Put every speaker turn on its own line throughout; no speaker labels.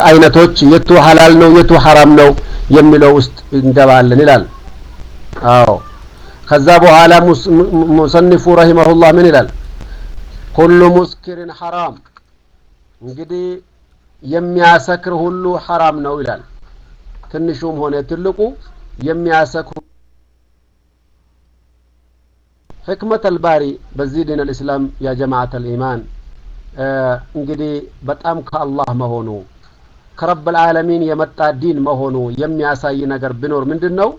አይነቶች የቱ ሀላል ነው የቱ ሐራም ነው የሚለው ውስጥ እንገባለን ይላል። አዎ ከዛ በኋላ ሙሰኒፉ ረሂመሁላህ ምን ይላል? ኩሉ ሙስኪሪን ሐራም እንግዲህ የሚያሰክር ሁሉ ሐራም ነው ይላል። ትንሹም ሆነ ትልቁ የሚያሰክሩ ሕክመት አልባሪ በዚህ ዲን አልእስላም ያ ጀማዓት አልኢማን እንግዲህ በጣም ከአላህ መሆኑ ከረብ ልዓለሚን የመጣ ዲን መሆኑ የሚያሳይ ነገር ቢኖር ምንድን ነው?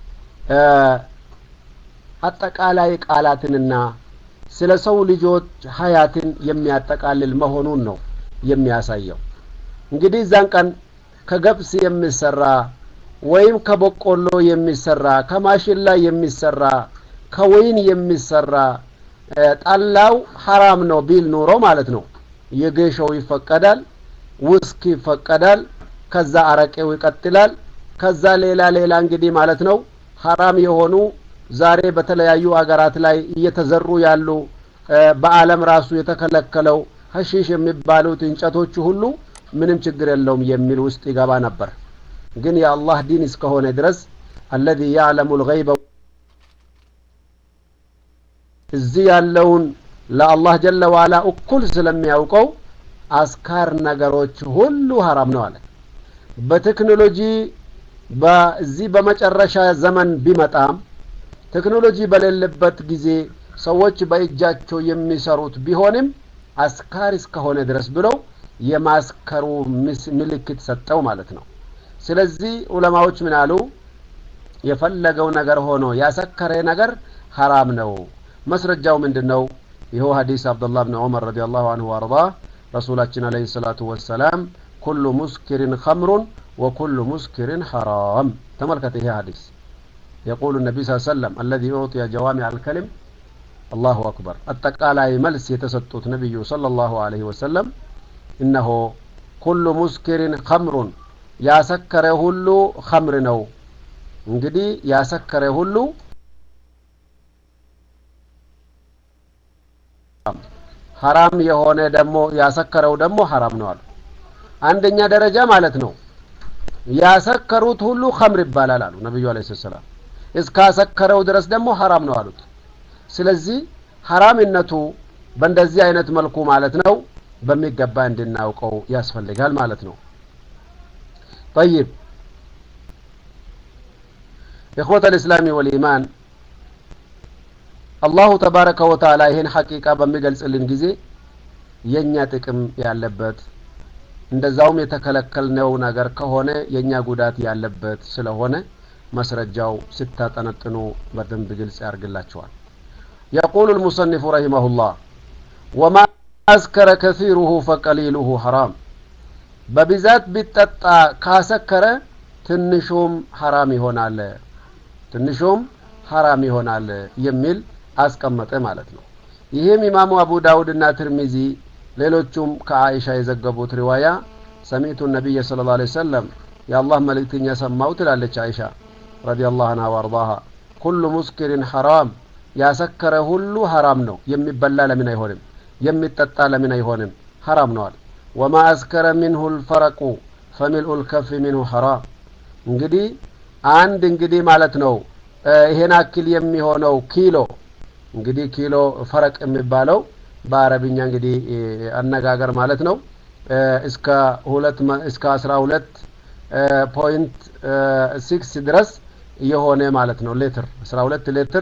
አጠቃላይ ቃላትንና ስለ ሰው ልጆች ሀያትን የሚያጠቃልል መሆኑን ነው የሚያሳየው። እንግዲህ እዛን ቀን ከገብስ የሚሰራ ወይም ከበቆሎ የሚሰራ ከማሽላ የሚሰራ ከወይን የሚሰራ ጠላው ሐራም ነው ቢል ኑሮ ማለት ነው። የጌሾው ይፈቀዳል፣ ውስኪ ይፈቀዳል፣ ከዛ አረቄው ይቀጥላል። ከዛ ሌላ ሌላ እንግዲህ ማለት ነው ሐራም የሆኑ ዛሬ በተለያዩ አገራት ላይ እየተዘሩ ያሉ በዓለም ራሱ የተከለከለው ሀሺሽ የሚባሉት እንጨቶቹ ሁሉ ምንም ችግር የለውም የሚል ውስጥ ይገባ ነበር። ግን የአላህ ዲን እስከሆነ ድረስ አለዚ ያዕለሙ ልገይበ እዚህ ያለውን ለአላህ ጀለ ዋላ እኩል ስለሚያውቀው አስካር ነገሮች ሁሉ ሀራም ነው አለ። በቴክኖሎጂ በዚህ በመጨረሻ ዘመን ቢመጣም ቴክኖሎጂ በሌለበት ጊዜ ሰዎች በእጃቸው የሚሰሩት ቢሆንም አስካሪ እስከሆነ ድረስ ብለው የማስከሩ ምልክት ሰጠው ማለት ነው። ስለዚህ ዑለማዎች ምን አሉ? የፈለገው ነገር ሆኖ ያሰከረ ነገር ሀራም ነው። መስረጃው ምንድን ነው? ይኸው ሀዲስ አብዱላህ ብን ዑመር ረዲየላሁ አንሁ ወአርዳ ረሱላችን አለይሂ ሰላቱ ወሰላም ኩሉ ሙስኪሪን ኸምሩን ወኩሉ ሙስኪሪን ሐራም። ተመልከት ይሄ ሀዲስ የቁሉ ነቢ ስ ሰለም አለዚ ኡዕጢየ ጀዋሚዕ አልከሊም አላሁ አክበር። አጠቃላይ መልስ የተሰጡት ነቢዩ ሰለላሁ ዐለይሂ ወሰለም እነሆ ኩሉ ሙስኪሪን ኸምሩን ያሰከረ ሁሉ ኸምር ነው። እንግዲህ ያሰከረ ሁሉ ሐራም የሆነ ደግሞ ያሰከረው ደግሞ ሐራም ነው አሉ። አንደኛ ደረጃ ማለት ነው ያሰከሩት ሁሉ ኸምር ይባላል አሉ ነቢዩ አለይሂ ሰላም። እስካሰከረው ድረስ ደግሞ ሐራም ነው አሉት። ስለዚህ ሐራምነቱ በእንደዚህ አይነት መልኩ ማለት ነው በሚገባ እንድናውቀው ያስፈልጋል ማለት ነው። ጠይብ ኢኽወተ ልእስላሚ ወልኢማን አላሁ ተባረከ ወተዓላ ይህን ሐቂቃ በሚገልጽልን ጊዜ የእኛ ጥቅም ያለበት እንደዛውም የተከለከልነው ነገር ከሆነ የእኛ ጉዳት ያለበት ስለሆነ መስረጃው ስታጠነጥኑ በደንብ ግልጽ ያርግላቸዋል። የቁሉ ልሙሰኒፉ ረሂመሁላህ ወማ አስከረ ከሲሩሁ ፈቀሊሉሁ ሐራም በብዛት ቢጠጣ ካሰከረ ትንሹም ሐራም ይሆናል ትንሹም ሐራም ይሆናል የሚል አስቀመጠ ማለት ነው። ይህም ኢማሙ አቡ ዳውድ እና ትርሚዚ ሌሎቹም ከአይሻ የዘገቡት ሪዋያ ሰሚቱ ነቢይ ስለ ላ ሰለም የአላህ መልእክተኛ ሰማው ትላለች አይሻ ረዲየላሁ አንሃ ወአርዳሃ ኩሉ ሙስኪሪን ሐራም ያሰከረ ሁሉ ሐራም ነው። የሚበላ ለምን አይሆንም? የሚጠጣ ለምን አይሆንም? ሐራም ነዋል። ወማ አስከረ ሚንሁ ልፈረቁ ፈሚልኡ ልከፍ ሚንሁ ሐራም። እንግዲህ አንድ እንግዲህ ማለት ነው ይሄን አክል የሚሆነው ኪሎ እንግዲህ ኪሎ ፈረቅ የሚባለው በአረብኛ እንግዲህ አነጋገር ማለት ነው እስከ ሁለት እስከ አስራ ሁለት ፖይንት ሲክስ ድረስ የሆነ ማለት ነው ሌትር አስራ ሁለት ሌትር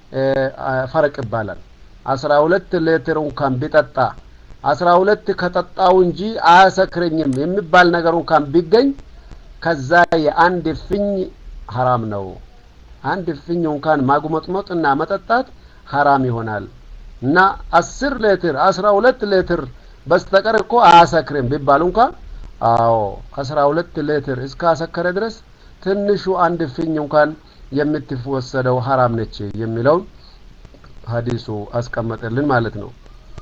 ፈረቅ ይባላል። አስራ ሁለት ሌትር እንኳን ቢጠጣ አስራ ሁለት ከጠጣው እንጂ አያሰክረኝም የሚባል ነገር እንኳን ቢገኝ ከዛ የአንድ እፍኝ ሀራም ነው። አንድ እፍኝ እንኳን ማጉመጥመጥና መጠጣት ሀራም ይሆናል እና አስር ሌትር አስራ ሁለት ሌትር በስተቀር እኮ አያሰክርም ቢባል እንኳ አዎ አስራ ሁለት ሌትር እስከ አሰከረ ድረስ ትንሹ አንድ እፍኝ እንኳን የምትወሰደው ሀራም ነች የሚለውን ሀዲሱ አስቀመጠልን ማለት ነው።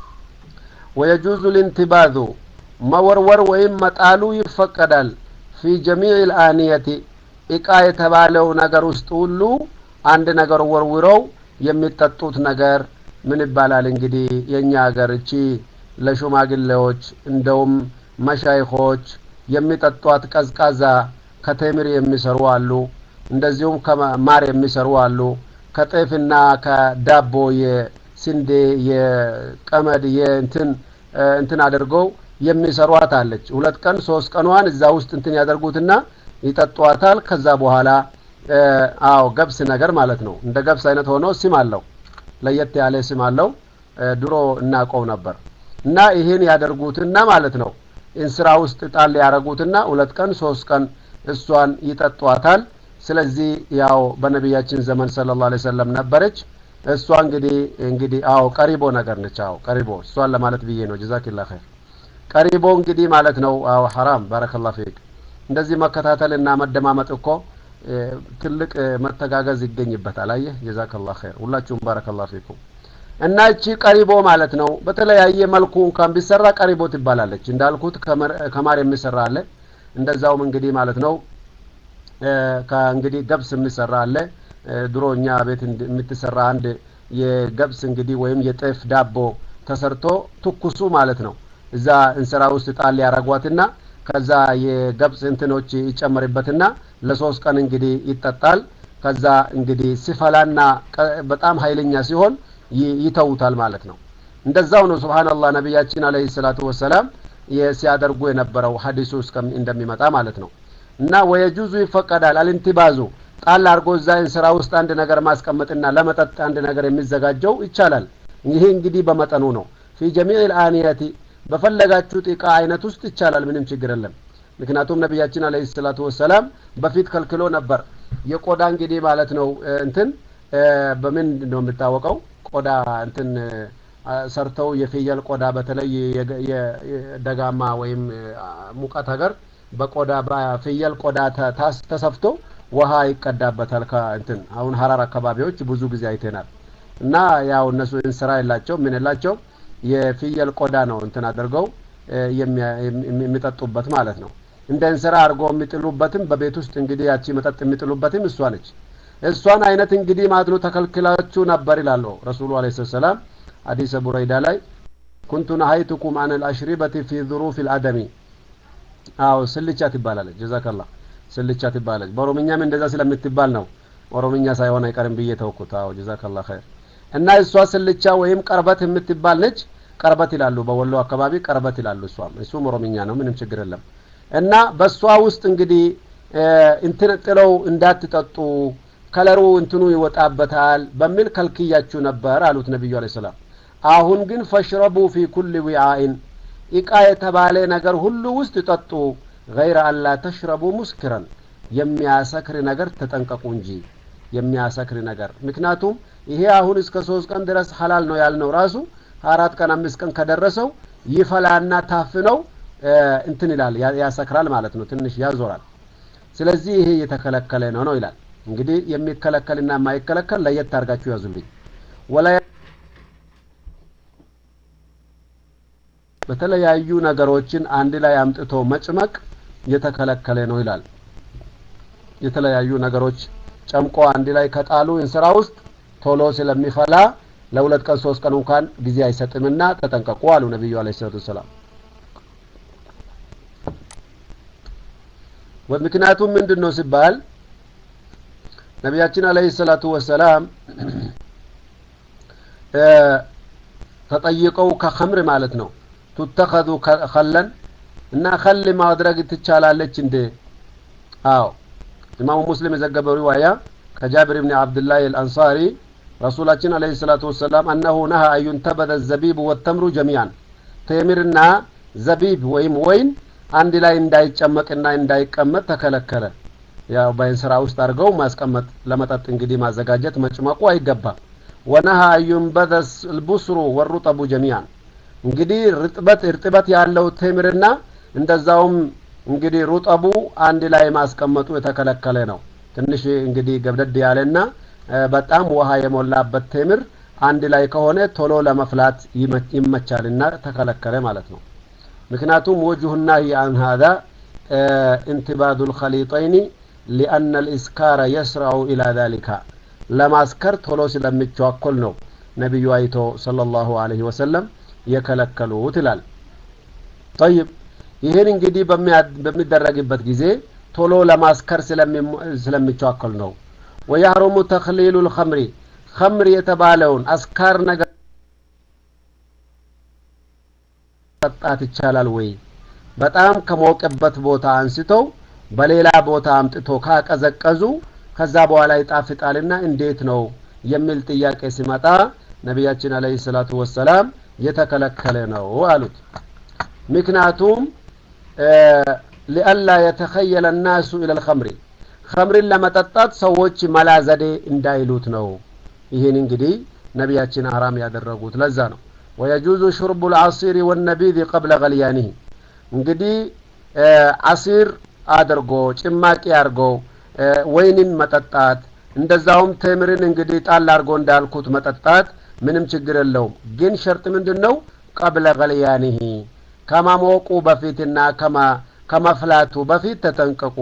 ወየጁዙ ልንትባዙ መወርወር ወይም መጣሉ ይፈቀዳል። ፊ ጀሚዕ ልአንየቲ እቃ የተባለው ነገር ውስጥ ሁሉ አንድ ነገር ወርውረው የሚጠጡት ነገር ምን ይባላል? እንግዲህ የእኛ ሀገር እቺ ለሽማግሌዎች እንደውም መሻይኾች የሚጠጧት ቀዝቃዛ ከቴምር የሚሰሩ አሉ። እንደዚሁም ከማር የሚሰሩ አሉ። ከጤፍና ከዳቦ የስንዴ የቀመድ የእንትን እንትን አድርገው የሚሰሯት አለች። ሁለት ቀን ሶስት ቀኗን እዛ ውስጥ እንትን ያደርጉትና ይጠጧታል። ከዛ በኋላ አዎ ገብስ ነገር ማለት ነው። እንደ ገብስ አይነት ሆኖ ስም አለው፣ ለየት ያለ ስም አለው። ድሮ እናውቀው ነበር። እና ይህን ያደርጉትና ማለት ነው እንስራ ውስጥ ጣል ያደረጉትና ሁለት ቀን ሶስት ቀን እሷን ይጠጧታል። ስለዚህ ያው በነቢያችን ዘመን ሰለላሁ ዐለይሂ ወሰለም ነበረች። እሷ እንግዲህ እንግዲህ አዎ ቀሪቦ ነገር ነች። አዎ ቀሪቦ እሷን ለማለት ብዬ ነው። ጀዛኪላ ኸይር። ቀሪቦ እንግዲህ ማለት ነው። አዎ ሐራም ባረከላሁ ፊክ። እንደዚህ መከታተልና መደማመጥ እኮ ትልቅ መተጋገዝ ይገኝበታል። አየህ ጀዛከላሁ ኸይር። ሁላችሁም ባረከላሁ ፊኩም። እና እቺ ቀሪቦ ማለት ነው በተለያየ መልኩ እንኳን ቢሰራ ቀሪቦ ትባላለች። እንዳልኩት ከማር የሚሰራ አለ። እንደዛውም እንግዲህ ማለት ነው ከእንግዲህ ገብስ የሚሰራ አለ። ድሮ እኛ ቤት የምትሰራ አንድ የገብስ እንግዲህ ወይም የጤፍ ዳቦ ተሰርቶ ትኩሱ ማለት ነው እዛ እንስራ ውስጥ ጣል ያረጓትና ከዛ የገብስ እንትኖች ይጨመርበትና ለሶስት ቀን እንግዲህ ይጠጣል። ከዛ እንግዲህ ሲፈላና በጣም ኃይለኛ ሲሆን ይተውታል ማለት ነው። እንደዛው ነው ሱብሃንአላህ ነቢያችን አለይሂ ሰላቱ ወሰላም ሲያደርጉ የነበረው ሀዲሱ እንደሚመጣ ማለት ነው። እና ወየጁዙ ይፈቀዳል አልንቲባዙ ጣል አድርጎ እዛ እንስራ ውስጥ አንድ ነገር ማስቀመጥና ለመጠጥ አንድ ነገር የሚዘጋጀው ይቻላል። ይሄ እንግዲህ በመጠኑ ነው። ፊ ጀሚዕ ልአንየቲ በፈለጋችሁት እቃ አይነት ውስጥ ይቻላል፣ ምንም ችግር የለም። ምክንያቱም ነቢያችን አለይሂ ሰላቱ ወሰላም በፊት ከልክሎ ነበር። የቆዳ እንግዲህ ማለት ነው እንትን በምን ነው የሚታወቀው? ቆዳ እንትን ሰርተው የፍየል ቆዳ በተለይ የደጋማ ወይም ሙቀት ሀገር በቆዳ በፍየል ቆዳ ተሰፍቶ ውሃ ይቀዳበታል። ከእንትን አሁን ሀራር አካባቢዎች ብዙ ጊዜ አይተናል። እና ያው እነሱ እንስራ የላቸው ምን የላቸው የፍየል ቆዳ ነው እንትን አድርገው የሚጠጡበት ማለት ነው። እንደ እንስራ አድርጎ የሚጥሉበትም በቤት ውስጥ እንግዲህ ያቺ መጠጥ የሚጥሉበትም እሷ ነች። እሷን አይነት እንግዲህ ማለት ነው ተከልክላችሁ ነበር ይላሉ ረሱሉ አለይሂ ሰላም ሐዲሰ ቡረይዳ ላይ ኩንቱ ነሀይቱኩም አን አልአሽሪበቲ ፊ ዙሩፍ ልአደሚ አዎ ስልቻ ትባላለች ጀዛከላ ስልቻ ትባላለች በኦሮምኛም እንደዛ ስለምትባል ነው ኦሮምኛ ሳይሆን አይቀርም ብዬ ተውኩት አዎ ጀዛከላ ኸይር እና እሷ ስልቻ ወይም ቀርበት የምትባል ነች ቀርበት ይላሉ በወሎ አካባቢ ቀርበት ይላሉ እሷም እሱም ኦሮምኛ ነው ምንም ችግር የለም እና በእሷ ውስጥ እንግዲህ እንትን ጥለው እንዳትጠጡ ከለሩ እንትኑ ይወጣበታል በሚል ከልክያችሁ ነበር አሉት ነቢዩ አለ ሰላም አሁን ግን ፈሽረቡ ፊ ኩል ዊዓኢን ኢቃ የተባለ ነገር ሁሉ ውስጥ ጠጡ ገይረ አላ ተሽረቡ ሙስክረን የሚያሰክር ነገር ተጠንቀቁ እንጂ የሚያሰክር ነገር ምክንያቱም ይሄ አሁን እስከ ሶስት ቀን ድረስ ሀላል ነው ያልነው ራሱ አራት ቀን አምስት ቀን ከደረሰው ይፈላና ታፍነው እንትን ይላል ያሰክራል ማለት ነው ትንሽ ያዞራል ስለዚህ ይሄ የተከለከለ ነው ነው ይላል እንግዲህ የሚከለከልና የማይከለከል ለየት አድርጋችሁ ያዙልኝ ወላ በተለያዩ ነገሮችን አንድ ላይ አምጥቶ መጭመቅ የተከለከለ ነው ይላል የተለያዩ ነገሮች ጨምቆ አንድ ላይ ከጣሉ እንስራ ውስጥ ቶሎ ስለሚፈላ ለሁለት ቀን ሶስት ቀን እንኳን ጊዜ አይሰጥምና ተጠንቀቁ አሉ ነቢዩ አለ ሰላቱ ወሰላም ምክንያቱም ምንድን ነው ሲባል ነቢያችን አለህ ሰላቱ ወሰላም ተጠይቀው ከኸምር ማለት ነው ቱተኸዙ ከለን እና ከል ማድረግ ትቻላለች እንዴ አዎ ኢማሙ ሙስሊም የዘገበው ሪዋያ ከጃብር ብን አብድላህ አልአንሳሪ ረሱላችን አለህ ሰላቱ ወሰላም አነሁ ነሀ አዩንተበዘ ዘቢብ ወተምሩ ጀሚያን ቴምርና ዘቢብ ወይም ወይን አንድ ላይ እንዳይጨመቅና እንዳይቀመጥ ተከለከለ ያው በእንስራ ውስጥ አድርገው ማስቀመጥ ለመጠጥ እንግዲህ ማዘጋጀት መጭመቁ አይገባም ወነሃ አዩንበዘ ልቡስሩ ወሩጠቡ ጀሚያን እንግዲህ ርጥበት እርጥበት ያለው ቴምርና እንደዛውም እንግዲህ ሩጠቡ አንድ ላይ ማስቀመጡ የተከለከለ ነው ትንሽ እንግዲህ ገብደድ ያለና በጣም ውሃ የሞላበት ቴምር አንድ ላይ ከሆነ ቶሎ ለመፍላት ይመቻልና ተከለከለ ማለት ነው ምክንያቱም ወጅሁና አን ሀዛ እንትባዱ ልከሊጠይኒ ሊአነ ልኢስካረ የስራዑ ኢላ ዛሊካ ለማስከር ቶሎ ስለሚቸዋኮል ነው ነቢዩ አይቶ صለ ላሁ አለህ ወሰለም የከለከሉት ይላል ጠይብ ይህን እንግዲህ በሚደረግበት ጊዜ ቶሎ ለማስከር ስለሚቸዋከል ነው። ወያህሩሙ ተክሊሉ ልኸምሪ ኸምር የተባለውን አስካር ነገር ጠጣት ይቻላል ወይ? በጣም ከሞቀበት ቦታ አንስተው በሌላ ቦታ አምጥቶ ካቀዘቀዙ ከዛ በኋላ ይጣፍጣልና እንዴት ነው የሚል ጥያቄ ሲመጣ ነቢያችን አለይሂ ሰላቱ ወሰላም የተከለከለ ነው አሉት። ምክንያቱም ሊአላ የተኸየለ ናሱ ኢለል ኸምሪ ኸምርን ለመጠጣት ሰዎች መላ ዘዴ እንዳይሉት ነው። ይህን እንግዲህ ነቢያችን አራም ያደረጉት ለዛ ነው። ወየጁዙ ሹርቡ ልዓሲሪ ወነቢድ ቀብለ ገልያኒህ እንግዲህ አሲር አድርጎ ጭማቂ አድርጎ ወይንን መጠጣት እንደዛውም ቴምርን እንግዲህ ጣል አድርጎ እንዳልኩት መጠጣት ምንም ችግር የለውም። ግን ሸርጥ ምንድን ነው? ቀብለ ገልያኒህ ከማሞቁ በፊትና ከመፍላቱ በፊት ተጠንቀቁ።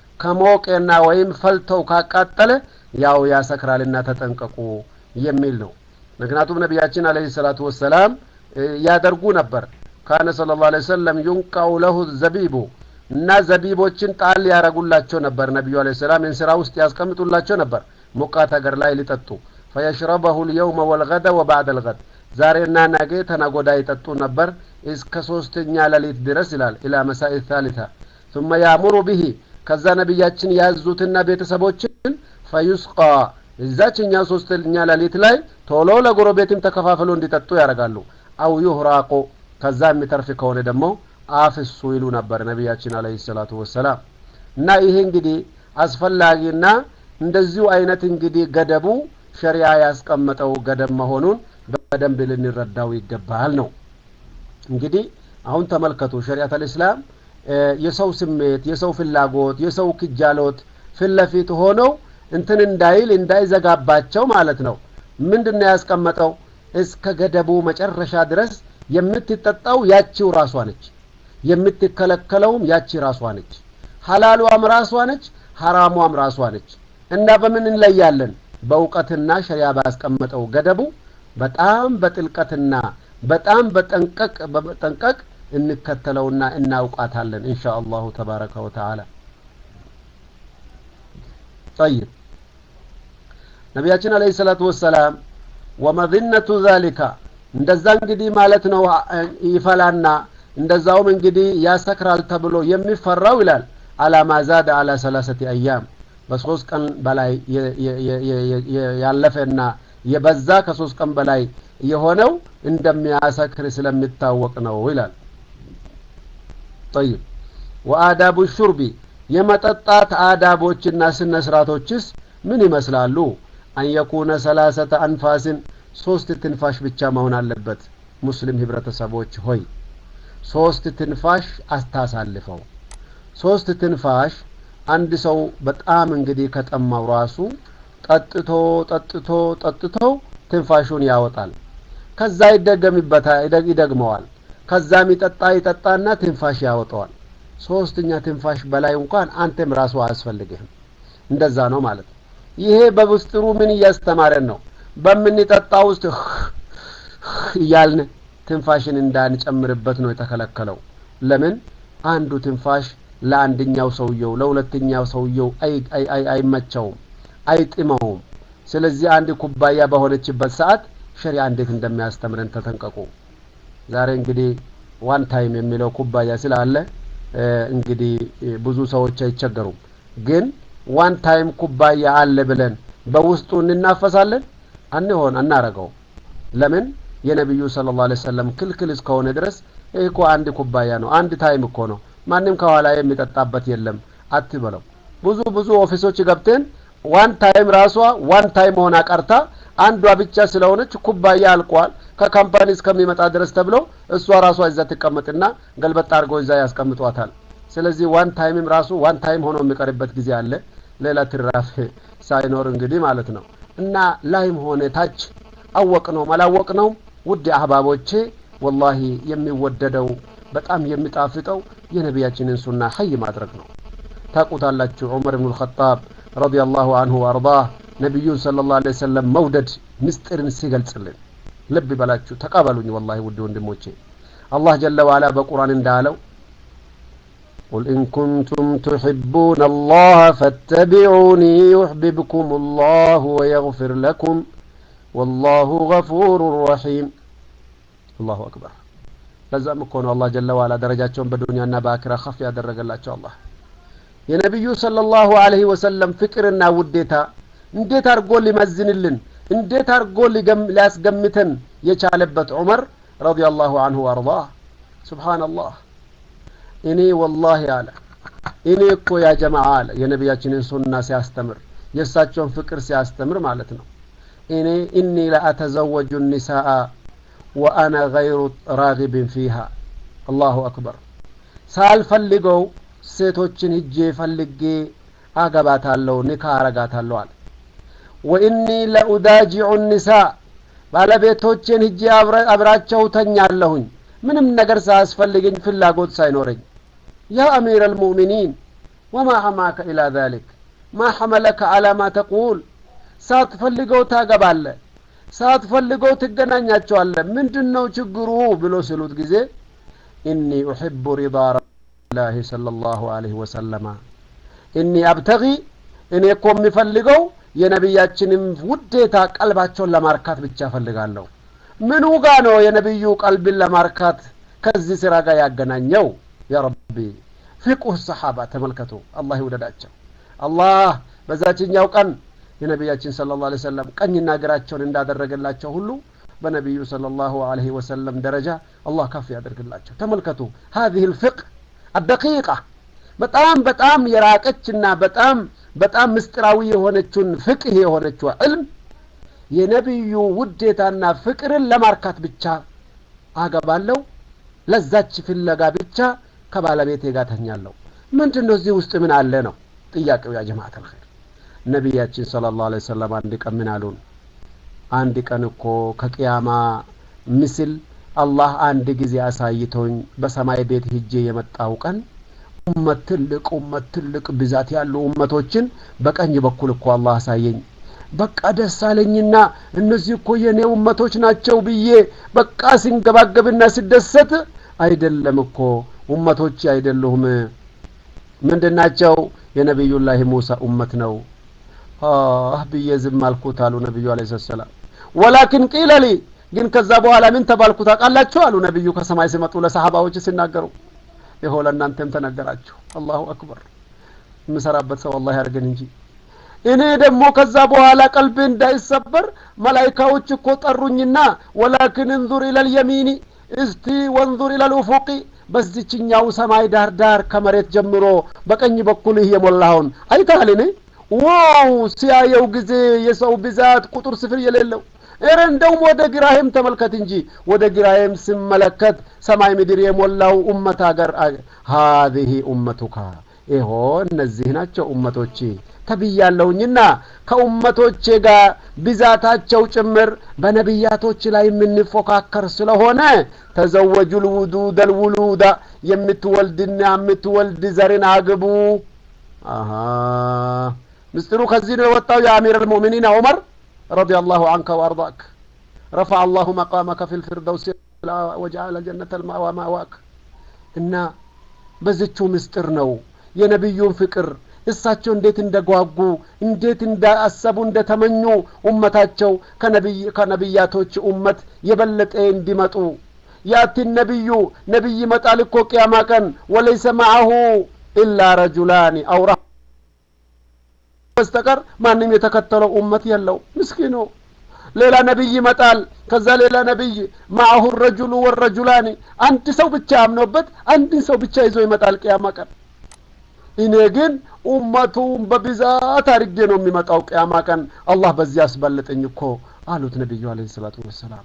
ከሞቄና ወይም ፈልተው ካቃጠለ ያው ያሰክራልና ተጠንቀቁ የሚል ነው። ምክንያቱም ነቢያችን አለይሂ ሰላቱ ወሰላም ያደርጉ ነበር። ካነ ሰለላሁ ዐለይሂ ወሰለም ዩንቃው ለሁ ዘቢቡ እና ዘቢቦችን ጣል ያረጉላቸው ነበር። ነቢዩ አለይሂ ሰላም እንስራ ውስጥ ያስቀምጡላቸው ነበር ሞቃት ሀገር ላይ ሊጠጡ ፈየሽረበሁ ልየውመ ወልገደ ወባዕደ ልገድ ዛሬና ነገ ተነጎዳ ይጠጡ ነበር እስከ ሶስተኛ ሌሊት ድረስ ይላል ኢላ መሳኢ ታሊታ ثم ያእሙሩ ብሂ ከዛ ነቢያችን ያዙትና ቤተሰቦችን ፈዩስቃ እዛችኛ ሶስተኛ ሌሊት ላይ ቶሎ ለጎረቤትም ተከፋፍሎ እንዲጠጡ ያደርጋሉ። አው ዩህራቁ ከዛ የሚተርፍ ከሆነ ደግሞ አፍሱ ይሉ ነበር ነቢያችን አለይሂ ሰላቱ ወሰላም። እና ይሄ እንግዲህ አስፈላጊና እንደዚሁ አይነት እንግዲህ ገደቡ ሸሪያ ያስቀመጠው ገደብ መሆኑን በደንብ ልንረዳው ይገባል ነው። እንግዲህ አሁን ተመልከቱ ሸሪዓት አልእስላም የሰው ስሜት፣ የሰው ፍላጎት፣ የሰው ክጃሎት ፊት ለፊት ሆነው እንትን እንዳይል እንዳይዘጋባቸው ማለት ነው። ምንድን ነው ያስቀመጠው? እስከ ገደቡ መጨረሻ ድረስ የምትጠጣው ያቺው ራሷ ነች፣ የምትከለከለውም ያቺ ራሷ ነች። ሀላሏም ራሷ ነች፣ ሀራሟም ራሷ ነች። እና በምን እንለያለን? በእውቀትና ሸሪያ ባስቀመጠው ገደቡ በጣም በጥልቀትና በጣም በጠንቀቅ በጠንቀቅ እንከተለውና እናውቃታለን ኢንሻ አላሁ ተባረከ ወተዓላ። ጠይብ ነቢያችን አለይሂ ሰላቱ ወሰላም ወመዝነቱ ዛሊካ እንደዛ እንግዲህ ማለት ነው ይፈላና እንደዛውም እንግዲህ ያሰክራል ተብሎ የሚፈራው ይላል አላማ ዛደ አላ ሰላሰቲ አያም በሶስት ቀን በላይ ያለፈና የበዛ ከሶስት ቀን በላይ የሆነው እንደሚያሰክር ስለሚታወቅ ነው ይላል። ጠይብ ወአዳቡ ሹርቢ የመጠጣት አዳቦችና ስነ ስርዓቶችስ ምን ይመስላሉ? አንየኩነ ሰላሰተ አንፋስን ሶስት ትንፋሽ ብቻ መሆን አለበት። ሙስሊም ህብረተሰቦች ሆይ ሶስት ትንፋሽ አስታሳልፈው። ሶስት ትንፋሽ አንድ ሰው በጣም እንግዲህ ከጠማው ራሱ ጠጥቶ ጠጥቶ ጠጥቶ ትንፋሹን ያወጣል። ከዛ ይደገምበታል፣ ይደግመዋል። ከዛም ይጠጣ ይጠጣና ትንፋሽ ያወጣዋል። ሶስተኛ ትንፋሽ በላይ እንኳን አንተም ራሱ አያስፈልግህም። እንደዛ ነው ማለት ነው። ይሄ በውስጥሩ ምን እያስተማረን ነው? በምንጠጣ ውስጥ እያልን ትንፋሽን እንዳንጨምርበት ነው የተከለከለው። ለምን? አንዱ ትንፋሽ ለአንደኛው ሰውየው ለሁለተኛው ሰውየው አይመቸውም፣ አይጥመውም። ስለዚህ አንድ ኩባያ በሆነችበት ሰዓት ሸሪያ እንዴት እንደሚያስተምረን ተጠንቀቁ። ዛሬ እንግዲህ ዋን ታይም የሚለው ኩባያ ስላለ እንግዲህ ብዙ ሰዎች አይቸገሩም። ግን ዋን ታይም ኩባያ አለ ብለን በውስጡ እንናፈሳለን? አንሆን አናረገው። ለምን? የነቢዩ ሰለላሁ ዐለይሂ ወሰለም ክልክል እስከሆነ ድረስ ይህ እኮ አንድ ኩባያ ነው፣ አንድ ታይም እኮ ነው፣ ማንም ከኋላ የሚጠጣበት የለም አትበለው። ብዙ ብዙ ኦፊሶች ገብተን ዋን ታይም ራሷ ዋን ታይም ሆና ቀርታ አንዷ ብቻ ስለሆነች ኩባያ አልቋል ከካምፓኒ እስከሚመጣ ድረስ ተብሎ እሷ ራሷ እዛ ትቀመጥና ገልበጥ አድርገው እዛ ያስቀምጧታል። ስለዚህ ዋን ታይምም ራሱ ዋን ታይም ሆኖ የሚቀርበት ጊዜ አለ፣ ሌላ ትራፍ ሳይኖር እንግዲህ ማለት ነው። እና ላይም ሆነ ታች አወቅ ነው አላወቅ ነው ውድ አህባቦቼ ወላሂ የሚወደደው በጣም የሚጣፍጠው የነቢያችንን ሱና ሀይ ማድረግ ነው። ታቁታላችሁ ዑመር ብኑ ልኸጣብ ረዲየላሁ አንሁ ወአርዳህ ነቢዩን ሰለላሁ ዐለይሂ ወሰለም መውደድ ምስጢርን ሲገልጽልን ልብ በላችሁ ተቀበሉኝ። ወላሂ ውድ ወንድሞቼ አላህ ጀለ ዋላ በቁርአን እንዳለው قل إن كنتم تحبون الله فاتبعوني يحببكم الله ويغفر لكم والله غفور رحيم الله أكبر ለዛም እኮ ነው አላህ ጀለ ዋላ ደረጃቸውን በዱንያና በአክራ ከፍ ያደረገላቸው አላህ የነቢዩ ሰለላሁ ዐለይሂ ወሰለም ፍቅርና ውዴታ እንዴት አድርጎ ሊመዝንልን እንዴት አድርጎ ሊያስገምተን የቻለበት ዑመር ረዲየላሁ አንሁ ወአርዳህ ሱብሓነላህ እኔ ወላሂ አለ እኔ እኮ ያ ጀማዓ አለ የነቢያችንን ሱና ሲያስተምር የእሳቸውን ፍቅር ሲያስተምር ማለት ነው እኔ እኒ ለአተዘወጁ ኒሳአ ወአነ ገይሩ ራጊብን ፊሃ አላሁ አክበር ሳልፈልገው ሴቶችን ሂጄ ፈልጌ አገባታለሁ ኒካ አረጋታለሁ አለ ወኢኒ ለኡዳጂዑ ኒሳ ባለቤቶቼን ሂጄ አብራቸው ተኛለሁኝ ምንም ነገር ሳያስፈልገኝ ፍላጎት ሳይኖረኝ ያ አሚር አልሙእሚኒን ወማ ሐማከ ኢላ ዛሊክ ማ ሐመለከ አላ ማ ተቁል ሳትፈልገው ታገባለ ሳትፈልገው ትገናኛቸዋለ ምንድን ነው ችግሩ ብሎ ሲሉት ጊዜ ኢኒ ኡሕቡ ሪዳ ረሱላህ ሰለላሁ ዐለይሂ ወሰለማ ኢኒ አብተጊ እኔ እኮ የሚፈልገው የነቢያችንም ውዴታ ቀልባቸውን ለማርካት ብቻ ፈልጋለሁ ምኑ ጋ ነው የነቢዩ ቀልብን ለማርካት ከዚህ ስራ ጋር ያገናኘው ያ ረቢ ፊቁህ ሰሓባ ተመልከቱ አላህ ይውደዳቸው አላህ በዛችኛው ቀን የነቢያችን ስለ ላ ሰለም ቀኝና እግራቸውን እንዳደረገላቸው ሁሉ በነቢዩ صለ ላሁ አለህ ወሰለም ደረጃ አላህ ከፍ ያደርግላቸው ተመልከቱ ሀዚህ ልፍቅህ አደቂቃ በጣም በጣም የራቀችና በጣም በጣም ምስጢራዊ የሆነችውን ፍቅህ የሆነችው ዕልም የነቢዩ ውዴታና ፍቅርን ለማርካት ብቻ አገባለሁ ለዛች ፍለጋ ብቻ ከባለቤቴ ጋር ተኛለሁ ምንድን ነው እዚህ ውስጥ ምን አለ ነው ጥያቄው ያ ጀማዓት አልኸይር ነቢያችን ስለ ላሁ ዐለይሂ ወሰለም አንድ ቀን ምን አሉን አንድ ቀን እኮ ከቅያማ ምስል አላህ አንድ ጊዜ አሳይቶኝ በሰማይ ቤት ሂጄ የመጣው ቀን ኡመት ትልቅ ኡመት ትልቅ ብዛት ያሉ ኡመቶችን በቀኝ በኩል እኮ አላህ አሳየኝ በቃ ደስ አለኝና እነዚህ እኮ የእኔ ኡመቶች ናቸው ብዬ በቃ ሲንገባገብና ሲደሰት አይደለም እኮ ኡመቶች አይደሉም ምንድን ናቸው የነቢዩላህ ሙሳ ኡመት ነው አህ ብዬ ዝም አልኩት አሉ ነቢዩ አለ ሰላም ወላኪን ቂለ ሊ ግን ከዛ በኋላ ምን ተባልኩ ታውቃላችሁ አሉ ነቢዩ ከሰማይ ሲመጡ ለሰሃባዎች ሲናገሩ ይኸው ለእናንተም ተነገራችሁ አላሁ አክበር የምሰራበት ሰው አላህ ያርገን እንጂ እኔ ደግሞ ከዛ በኋላ ቀልቤ እንዳይሰበር መላይካዎች እኮ ጠሩኝና ወላኪን እንዙር ኢለልየሚኒ እስቲ ወንዙር ኢለልኡፉቂ በዚችኛው ሰማይ ዳር ዳር ከመሬት ጀምሮ በቀኝ በኩል ይህ የሞላውን አይተሃል ዋው ሲያየው ጊዜ የሰው ብዛት ቁጥር ስፍር የሌለው እረ እንደውም ወደ ግራሄም ተመልከት እንጂ ወደ ግራሄም ስመለከት ሰማይ ምድር የሞላው ኡመት አገር ሀዚህ ኡመቱካ ይሆ እነዚህ ናቸው ኡመቶቼ ተብያለሁኝና ከኡመቶቼ ጋር ብዛታቸው ጭምር በነቢያቶች ላይ የምንፎካከር ስለሆነ ተዘወጁ ልውዱድ አልውሉዳ የምትወልድና የምትወልድ ዘርን አግቡ አሀ ምስጢሩ ከዚህ ነው የወጣው የአሚር አልሙእሚኒን ዑመር رضي الله عنك وأرضاك رفع الله مقامك في الفردوس وجعل الجنة المأوى مأواك እና በዝቹ ምስጢር ነው የነቢዩን ፍቅር እሳቸው እንዴት እንደጓጉ እንዴት እንዳሰቡ እንደተመኙ ኡመታቸው ከነቢያቶች ኡመት የበለጠ እንዲመጡ ያቲ ነቢዩ ነቢይ ይመጣል እኮ ቅያማ ቀን ወለይሰ ማዐሁ ኢላ ረጁላኒ አውራ በስተቀር ማንም የተከተለው ኡመት የለው ምስኪኑ ሌላ ነቢይ ይመጣል ከዛ ሌላ ነቢይ ማአሁ ረጁሉ ወረጁላኒ አንድ ሰው ብቻ አምኖበት አንድን ሰው ብቻ ይዞ ይመጣል ቅያማ ቀን እኔ ግን ኡመቱን በብዛት አድርጌ ነው የሚመጣው ቅያማ ቀን አላህ በዚህ አስበልጠኝ እኮ አሉት ነቢዩ አለ ሰላቱ ወሰላም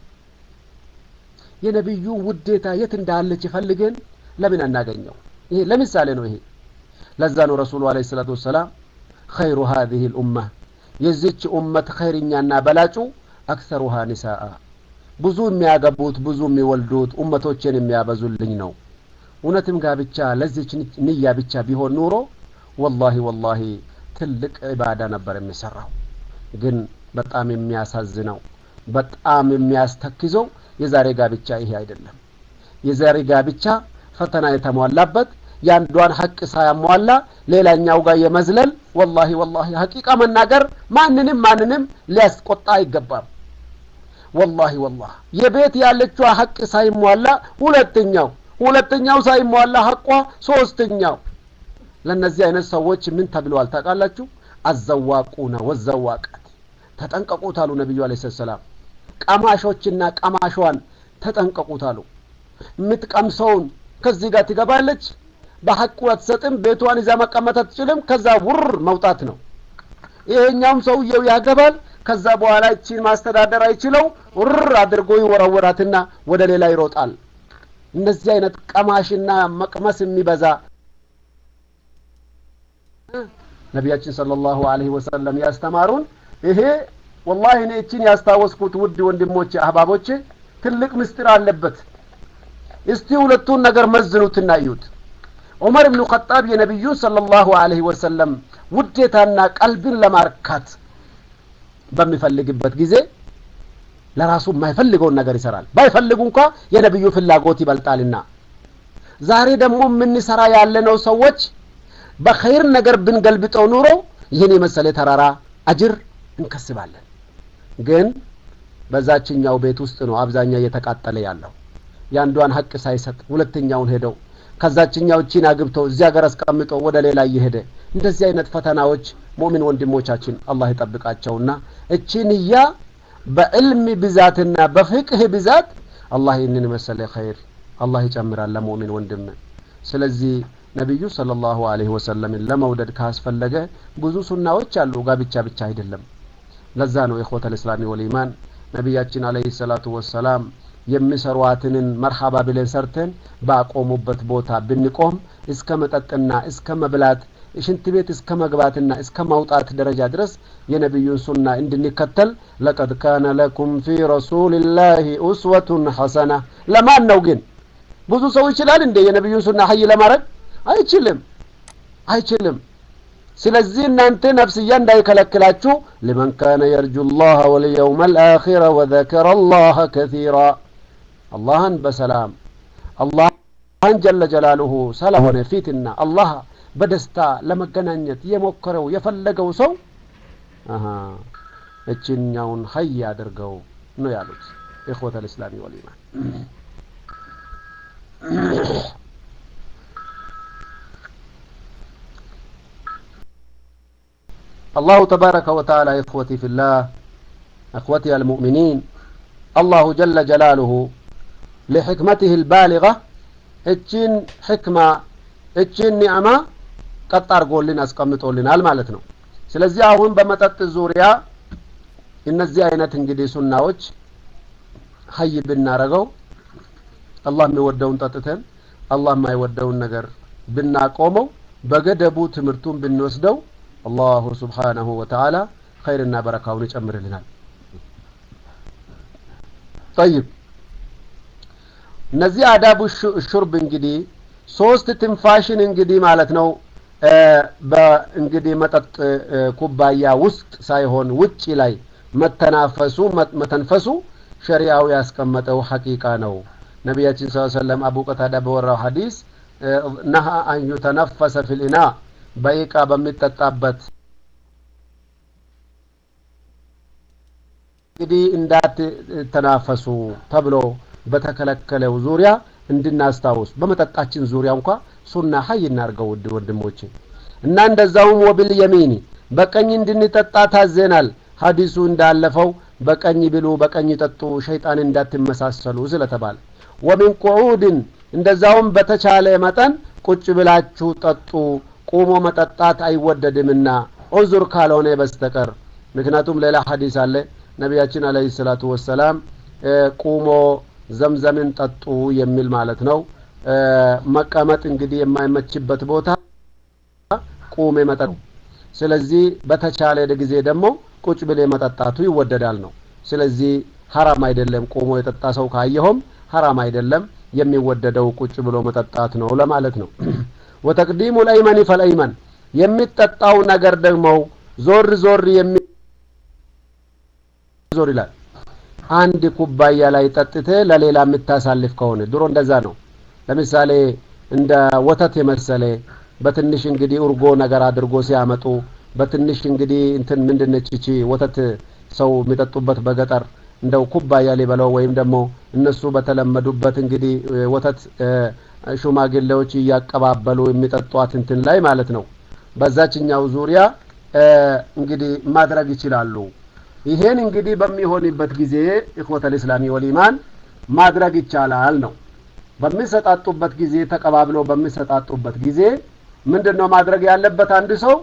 የነቢዩ ውዴታ የት እንዳለች ይፈልገን ለምን አናገኘው ይሄ ለምሳሌ ነው ይሄ ለዛ ነው ረሱሉ አለ ሰላቱ ወሰላም خير هذه الأمة የዚች ኡመት ኸይርኛና በላጩ አክሰሩሃ ኒሳአ ብዙ የሚያገቡት ብዙ የሚወልዱት ኡመቶችን የሚያበዙልኝ ነው እውነትም ጋብቻ ለዚች ንያ ብቻ ቢሆን ኑሮ ወላሂ ወላሂ ትልቅ ኢባዳ ነበር የሚሰራው ግን በጣም የሚያሳዝነው በጣም የሚያስተክዘው የዛሬ ጋብቻ ይሄ አይደለም የዛሬ ጋብቻ ፈተና የተሟላበት የአንዷን ሐቅ ሳያሟላ ሌላኛው ጋር የመዝለል ወላሂ ወላሂ ሐቂቃ መናገር ማንንም ማንንም ሊያስቆጣ አይገባም። ወላሂ ወላሂ የቤት ያለችዋ ሐቅ ሳይሟላ ሁለተኛው ሁለተኛው ሳይሟላ ሐቋ ሶስተኛው ለእነዚህ አይነት ሰዎች ምን ተብለዋል ታውቃላችሁ? አዘዋቁነ ወዘዋቃት ተጠንቀቁት አሉ ነቢዩ አለይሂ ሰላም። ቀማሾችና ቀማሿን ተጠንቀቁት አሉ። የምትቀምሰውን ከዚህ ጋር ትገባለች፣ በሐቁ አትሰጥም፣ ቤቷን ይዛ መቀመጥ አትችልም። ከዛ ውር መውጣት ነው። ይሄኛውም ሰውየው ያገባል። ከዛ በኋላ እቺን ማስተዳደር አይችለው ውር አድርጎ ይወረወራትና ወደ ሌላ ይሮጣል። እነዚህ አይነት ቀማሽና መቅመስ የሚበዛ ነቢያችን ሰለላሁ ዐለይሂ ወሰለም ያስተማሩን ይሄ ወላሂ እኔ እቺን ያስታወስኩት ውድ ወንድሞቼ አህባቦቼ ትልቅ ምስጢር አለበት። እስቲ ሁለቱን ነገር መዝኑትና እዩት። ዑመር ብኑ ኸጣብ የነቢዩን ሰለላሁ ዐለይሂ ወሰለም ውዴታና ቀልብን ለማርካት በሚፈልግበት ጊዜ ለራሱ የማይፈልገውን ነገር ይሰራል። ባይፈልጉ እንኳ የነቢዩ ፍላጎት ይበልጣልና። ዛሬ ደግሞ የምንሰራ ያለነው ሰዎች በኸይር ነገር ብንገልብጠው ኑሮ ይህን የመሰለ ተራራ አጅር እንከስባለን። ግን በዛችኛው ቤት ውስጥ ነው አብዛኛው እየተቃጠለ ያለው። የአንዷን ሀቅ ሳይሰጥ ሁለተኛውን ሄደው ከዛችኛው እቺን አግብተው እዚህ ሀገር አስቀምጠው ወደ ሌላ እየሄደ እንደዚህ አይነት ፈተናዎች ሙእሚን ወንድሞቻችን አላህ ይጠብቃቸውና እቺ ንያ በዕልም ብዛትና በፍቅህ ብዛት አላህ ይህንን መሰለ ኸይር አላህ ይጨምራል ለሙእሚን ወንድም። ስለዚህ ነቢዩ ሰለላሁ ዐለይሂ ወሰለምን ለመውደድ ካስፈለገ ብዙ ሱናዎች አሉ፣ ጋብቻ ብቻ አይደለም። ለዛ ነው ኢኽወተል እስላሚ ወልኢማን ነቢያችን ዐለይሂ ሰላቱ ወሰላም የሚሰሯትንን መርሐባ ብለን ሰርተን ባቆሙበት ቦታ ብንቆም እስከ መጠጥና እስከ መብላት ሽንት ቤት እስከ መግባትና እስከ ማውጣት ደረጃ ድረስ የነቢዩን ሱና እንድንከተል ለቀድ ካነ ለኩም ፊ ረሱልላሂ ኡስወቱን ሐሰና። ለማን ነው ግን? ብዙ ሰው ይችላል እንዴ የነቢዩን ሱና ሀይ ለማድረግ? አይችልም፣ አይችልም። ስለዚህ እናንተ ነፍስያ እንዳይከለክላችሁ ሊመን ካነ የርጁ ላህ ወልየውመ ልአኺረ ወዘከረ ላህ ከሲራ አላህን በሰላም አላህን ጀለ ጀላሉሁ ስለሆነ ፊትና አላህ በደስታ ለመገናኘት የሞከረው የፈለገው ሰው እችኛውን ሀይ አድርገው ነው ያሉት ኢኽወተ ልእስላሚ ወልኢማን። አላሁ ተባረከ ወተዓላ ኢኽወቲ ፊላህ እኽወቲ አልሙእሚኒን አላሁ ጀለ ጀላሉሁ ለሕክመትህ ልባሊጋ እችን ሕክማ እችን ኒዕማ ቀጥ አድርጎልን አስቀምጦልናል ማለት ነው። ስለዚህ አሁን በመጠጥ ዙሪያ እነዚህ አይነት እንግዲህ ሱናዎች ሀይ ብናረገው አላህ የሚወደውን ጠጥተን አላህ የማይወደውን ነገር ብናቆመው በገደቡ ትምህርቱን ብንወስደው አላሁ ስብሓነሁ ወተዓላ ኸይርና በረካውን ይጨምርልናል። ጠይብ እነዚህ አዳቡ ሹርብ እንግዲህ ሶስት ትንፋሽን እንግዲህ ማለት ነው በእንግዲህ መጠጥ ኩባያ ውስጥ ሳይሆን ውጭ ላይ መተናፈሱ መተንፈሱ ሸሪዓው ያስቀመጠው ሐቂቃ ነው። ነቢያችን ስ ሰለም አቡ ቀታዳ በወራው ሐዲስ ነሃ አን ዩተነፈሰ ፊልኢና በኢቃ በሚጠጣበት እንግዲህ እንዳትተናፈሱ ተብሎ በተከለከለው ዙሪያ እንድናስታውስ በመጠጣችን ዙሪያ እንኳ ሱና ሀይ እናርገው ውድ ወንድሞቼ እና እንደዛውም ወብል የሚኒ በቀኝ እንድንጠጣ ታዘናል። ሀዲሱ እንዳለፈው በቀኝ ብሉ፣ በቀኝ ጠጡ ሸይጣን እንዳትመሳሰሉ ስለተባለ ወሚን ቁዑድን እንደዛውም በተቻለ መጠን ቁጭ ብላችሁ ጠጡ፣ ቁሞ መጠጣት አይወደድምና ዑዙር ካልሆነ በስተቀር ምክንያቱም ሌላ ሀዲስ አለ ነቢያችን አለይሂ ሰላቱ ወሰላም ቁሞ ዘምዘምን ጠጡ የሚል ማለት ነው። መቀመጥ እንግዲህ የማይመችበት ቦታ ቁሜ መጠጡ። ስለዚህ በተቻለ ጊዜ ደግሞ ቁጭ ብሌ መጠጣቱ ይወደዳል ነው። ስለዚህ ሀራም አይደለም። ቁሞ የጠጣ ሰው ካየኸውም ሀራም አይደለም። የሚወደደው ቁጭ ብሎ መጠጣት ነው ለማለት ነው። ወተቅዲሙ ልአይመን ፈልአይመን የሚጠጣው ነገር ደግሞ ዞር ዞር የሚ ዞር ይላል። አንድ ኩባያ ላይ ጠጥተ ለሌላ የምታሳልፍ ከሆነ ድሮ እንደዛ ነው። ለምሳሌ እንደ ወተት የመሰለ በትንሽ እንግዲህ እርጎ ነገር አድርጎ ሲያመጡ በትንሽ እንግዲህ እንትን ምንድነች እቺ ወተት ሰው የሚጠጡበት በገጠር እንደው ኩባያ ሊበለው ወይም ደግሞ እነሱ በተለመዱበት እንግዲህ ወተት ሽማግሌዎች እያቀባበሉ የሚጠጧት እንትን ላይ ማለት ነው። በዛችኛው ዙሪያ እንግዲህ ማድረግ ይችላሉ። ይሄን እንግዲህ በሚሆንበት ጊዜ ኢኽወተል ኢስላሚ ወልኢማን ማድረግ ይቻላል ነው። በሚሰጣጡበት ጊዜ ተቀባብለው በሚሰጣጡበት ጊዜ ምንድን ነው ማድረግ ያለበት? አንድ ሰው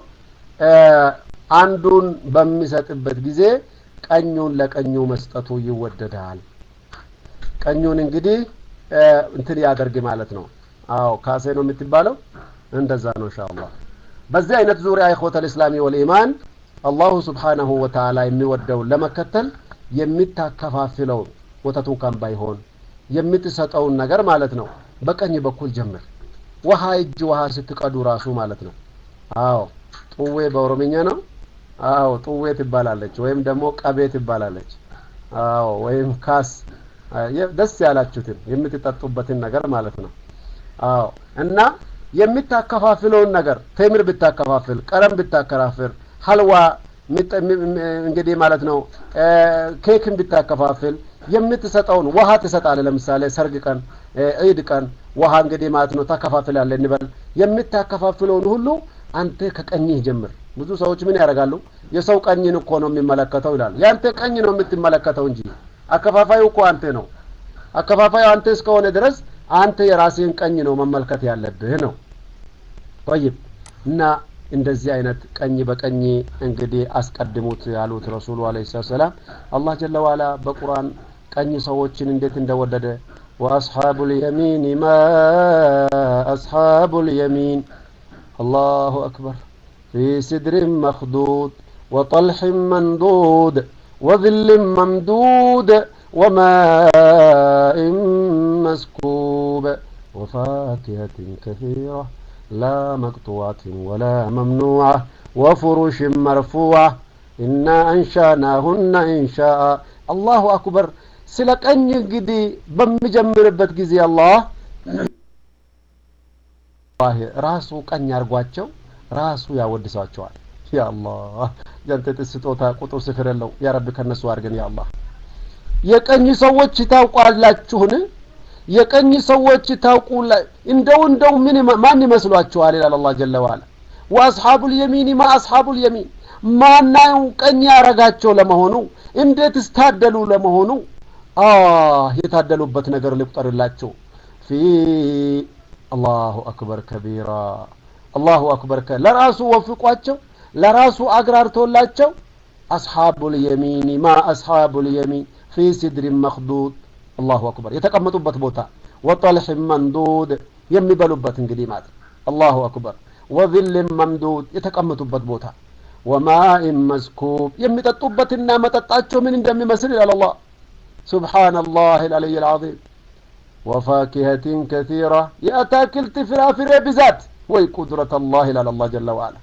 አንዱን በሚሰጥበት ጊዜ ቀኙን ለቀኙ መስጠቱ ይወደዳል። ቀኙን እንግዲህ እንትን ያደርግ ማለት ነው። አዎ ካሴ ነው የምትባለው። እንደዛ ነው ኢንሻአላህ። በዚህ አይነት ዙሪያ ኢኽወተል ኢስላሚ ወልኢማን አላሁ ስብሓነሁ ወተዓላ የሚወደውን ለመከተል የሚታከፋፍለውን ወተቱ እንኳን ባይሆን የምትሰጠውን ነገር ማለት ነው በቀኝ በኩል ጀምር። ውሃ እጅ ውሃ ስትቀዱ ራሱ ማለት ነው። አዎ ጡዌ በኦሮምኛ ነው። አዎ ጡዌ ትባላለች፣ ወይም ደግሞ ቀቤ ትባላለች። አዎ ወይም ካስ ደስ ያላችሁትን የምትጠጡበትን ነገር ማለት ነው። አዎ እና የምታከፋፍለውን ነገር ቴምር ብታከፋፍል፣ ቀለም ብታከፋፍል፣ ሀልዋ እንግዲህ ማለት ነው ኬክን ብታከፋፍል የምትሰጠውን ውሃ ትሰጣለህ። ለምሳሌ ሰርግ ቀን፣ ዒድ ቀን ውሃ እንግዲህ ማለት ነው ታከፋፍላለህ እንበል። የምታከፋፍለውን ሁሉ አንተ ከቀኝህ ጀምር። ብዙ ሰዎች ምን ያደርጋሉ? የሰው ቀኝን እኮ ነው የሚመለከተው ይላሉ። የአንተ ቀኝ ነው የምትመለከተው እንጂ አከፋፋዩ እኮ አንተ ነው። አከፋፋዩ አንተ እስከሆነ ድረስ አንተ የራስህን ቀኝ ነው መመልከት ያለብህ ነው። ጠይብ እና እንደዚህ አይነት ቀኝ በቀኝ እንግዲህ አስቀድሙት ያሉት ረሱሉ አለይሂ ሰላም አላህ ጀለ ዋላ በቁርአን ቀኝ ሰዎችን እንዴት እንደወደደ ወአስሓቡል የሚን ማ አስሓቡል የሚን አላሁ አክበር ፊ ሲድሪን መኽዱድ ወጠልሕን መንዱድ ወዝልን መምዱድ ወማኢን መስኩብ ወፋኪሀትን ከሲራ لا مقطوعة ولا ممنوعة وفرش مرفوعة إنا أنشأناهن إنشاء الله أكبر سلكني እንግዲህ በሚጀምርበት ጊዜ አላህ ራሱ ቀኝ አድርጓቸው ራሱ ያወድሳቸዋል። ያ አላህ ያንተ ስጦታ ቁጥር ስፍር የለው። ያ ረቢ ከነሱ አድርገን ያ አላህ። የቀኝ ሰዎች ታውቋላችሁን? የቀኝ ሰዎች ታውቁ እንደው እንደው ምን ማን ይመስሏችኋል? ይላል አላህ ጀለ ዋላ። ወአስሓቡል የሚን ማ አስሓቡል የሚን ማናው ቀኝ ያረጋቸው ለመሆኑ እንዴት ስታደሉ ለመሆኑ አ የታደሉበት ነገር ልቁጠርላቸው። ፊ አላሁ አክበር ከቢራ አላሁ አክበር ለራሱ ወፍቋቸው ለራሱ አግራርቶላቸው አስሓቡል የሚን ማ አስሓቡል የሚን ፊ ሲድሪን መክዱድ አላሁ አክበር የተቀመጡበት ቦታ ወጠልሕ መንዱድ የሚበሉበት እንግዲህ ማለት አላሁ አክበር ወዝልን መምዱድ የተቀመጡበት ቦታ ወማኢን መስኩብ የሚጠጡበትና መጠጣቸው ምን እንደሚመስል ይላል አላህ ሱብሓነላህ አልዓሊይ አልዓዚም ወፋኪሀትን ከሲራ የአታክልት ፍራፍሬ ብዛት ወይ ቁድረት አላህ ይላል አላህ ጀለ ዋላ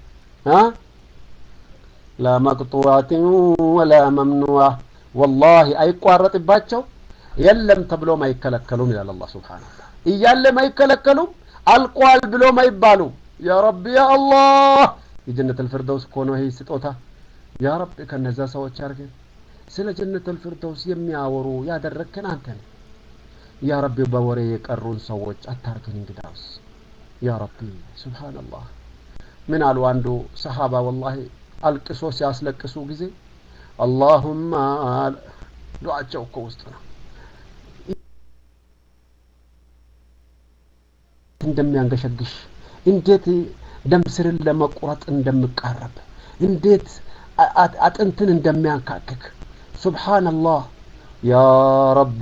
ላ መቅጡዓትን ወላ መምኑዓ ወላሂ አይቋረጥባቸው የለም ተብሎም አይከለከሉም ይላል አላህ ሱብሓነሁ እያለም አይከለከሉም አልቋል ብሎም አይባሉም ያ ረቢ ያ አላህ የጀነት አልፊርደውስ እኮ ነው ይሄ ስጦታ ያ ረቢ ከነዛ ሰዎች አድርገን ስለ ጀነት አልፊርደውስ የሚያወሩ ያደረግከን አንተ ነህ ያ ረቢ በወሬ የቀሩን ሰዎች አታርገን እንግዳውስ ያ ረቢ ሱብሓነላህ ምን አሉ አንዱ ሰሃባ ወላሂ አልቅሶ ሲያስለቅሱ ጊዜ አላሁማ ዱዓቸው እኮ ውስጥ ነው እንደሚያንገሸግሽ እንዴት ደም ስርን ለመቁረጥ እንደምቃረብ እንዴት አጥንትን እንደሚያንካክክ ሱብሓነላህ ያ ረቢ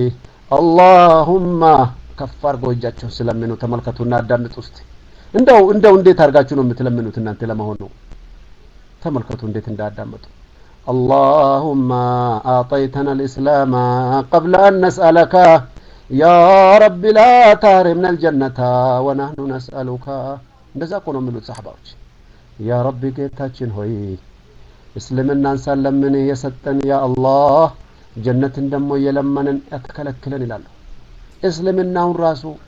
አላሁማ ከፍ አድርገው እጃቸውን ስለምኑ ተመልከቱና አዳምጡ ውስጥ እንደው እንደው እንዴት አድርጋችሁ ነው የምትለምኑት እናንተ ለመሆኑ ተመልከቱ እንዴት እንዳዳመጡ اللهم أعطيتنا الإسلام قبل أن نسألك يا رب لا تحرمنا الجنة ونحن نسألك እንደዛ እኮ ነው የሚሉት ሰሓባዎች ያ ረቢ ጌታችን ሆይ እስልምናን ሳለምን የሰጠን ያ አላህ ጀነትን ደግሞ እየለመንን ያተከለክለን ይላሉ እስልምናውን ራሱ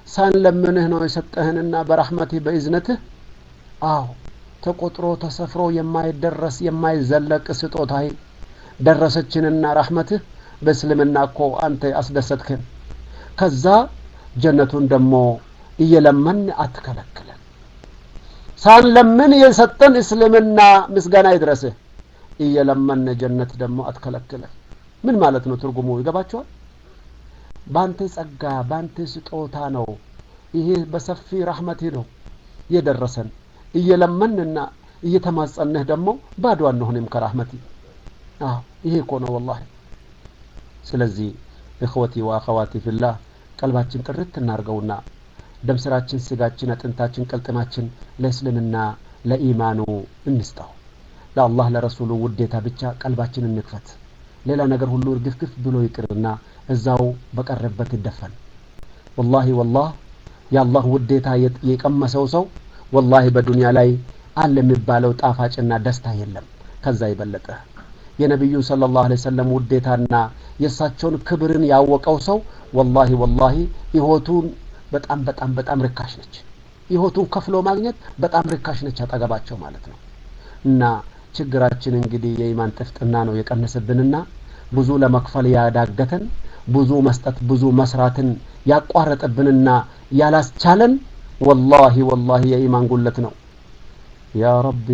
ሳንለምንህ ነው የሰጠህንና በራህመትህ በእዝነትህ አዎ ተቆጥሮ ተሰፍሮ የማይደረስ የማይዘለቅ ስጦታህ ደረሰችንና ራህመትህ በእስልምና እኮ አንተ አስደሰትክን ከዛ ጀነቱን ደግሞ እየለመን አትከለክለን ሳንለምን የሰጠን እስልምና ምስጋና ይድረስህ እየለመን ጀነት ደግሞ አትከለክለን ምን ማለት ነው ትርጉሙ ይገባቸዋል በአንተ ጸጋ በአንተ ስጦታ ነው ይሄ በሰፊ ራህመትህ ነው የደረሰን እየለመንና እየተማጸንህ ደግሞ ባዶ አንሆንም ከራህመቲ አዎ ይሄ እኮ ነው ወላሂ ስለዚህ እኽወቲ ወአኸዋቲ ፊላህ ቀልባችን ጥርት እናርገውና ደም ስራችን ስጋችን አጥንታችን ቅልጥማችን ለእስልምና ለኢማኑ እንስጠው ለአላህ ለረሱሉ ውዴታ ብቻ ቀልባችን እንክፈት ሌላ ነገር ሁሉ እርግፍግፍ ብሎ ይቅርና እዛው በቀረበት ይደፈን ወላሂ ወላህ የአላህ ውዴታ የቀመሰው ሰው ወላሂ በዱንያ ላይ አለ የሚባለው ጣፋጭና ደስታ የለም ከዛ የበለጠ የነቢዩ ስለ ላሁ ሰለም ውዴታና የእሳቸውን ክብርን ያወቀው ሰው ወላሂ ወላሂ ህይወቱን በጣም በጣም በጣም ርካሽ ነች ህይወቱን ከፍሎ ማግኘት በጣም ርካሽ ነች አጠገባቸው ማለት ነው እና ችግራችን እንግዲህ የኢማን ጥፍጥና ነው የቀነሰብንና ብዙ ለመክፈል ያዳገተን ብዙ መስጠት ብዙ መስራትን ያቋረጠብንና ያላስቻለን ወላሂ ወላሂ የኢማን ጉለት ነው ያ ረቢ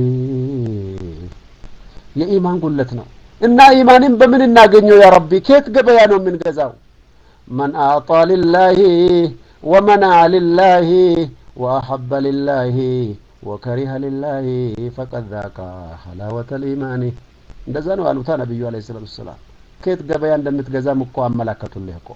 የኢማን ጉለት ነው እና ኢማንን በምን እናገኘው ያ ረቢ ከየት ገበያ ነው የምንገዛው መን አዕጣ ሊላሂ ወመናዓ ሊላሂ ወአሐበ ሊላሂ ወከሪሀ ሊላሂ ፈቀድ ዛቃ ሐላወተ ልኢማኒ እንደዛ ነው አሉታ ነቢዩ አለ ሰላቱ ሰላም ከየት ገበያ እንደምትገዛም እኮ አመላከቱልህ እኮ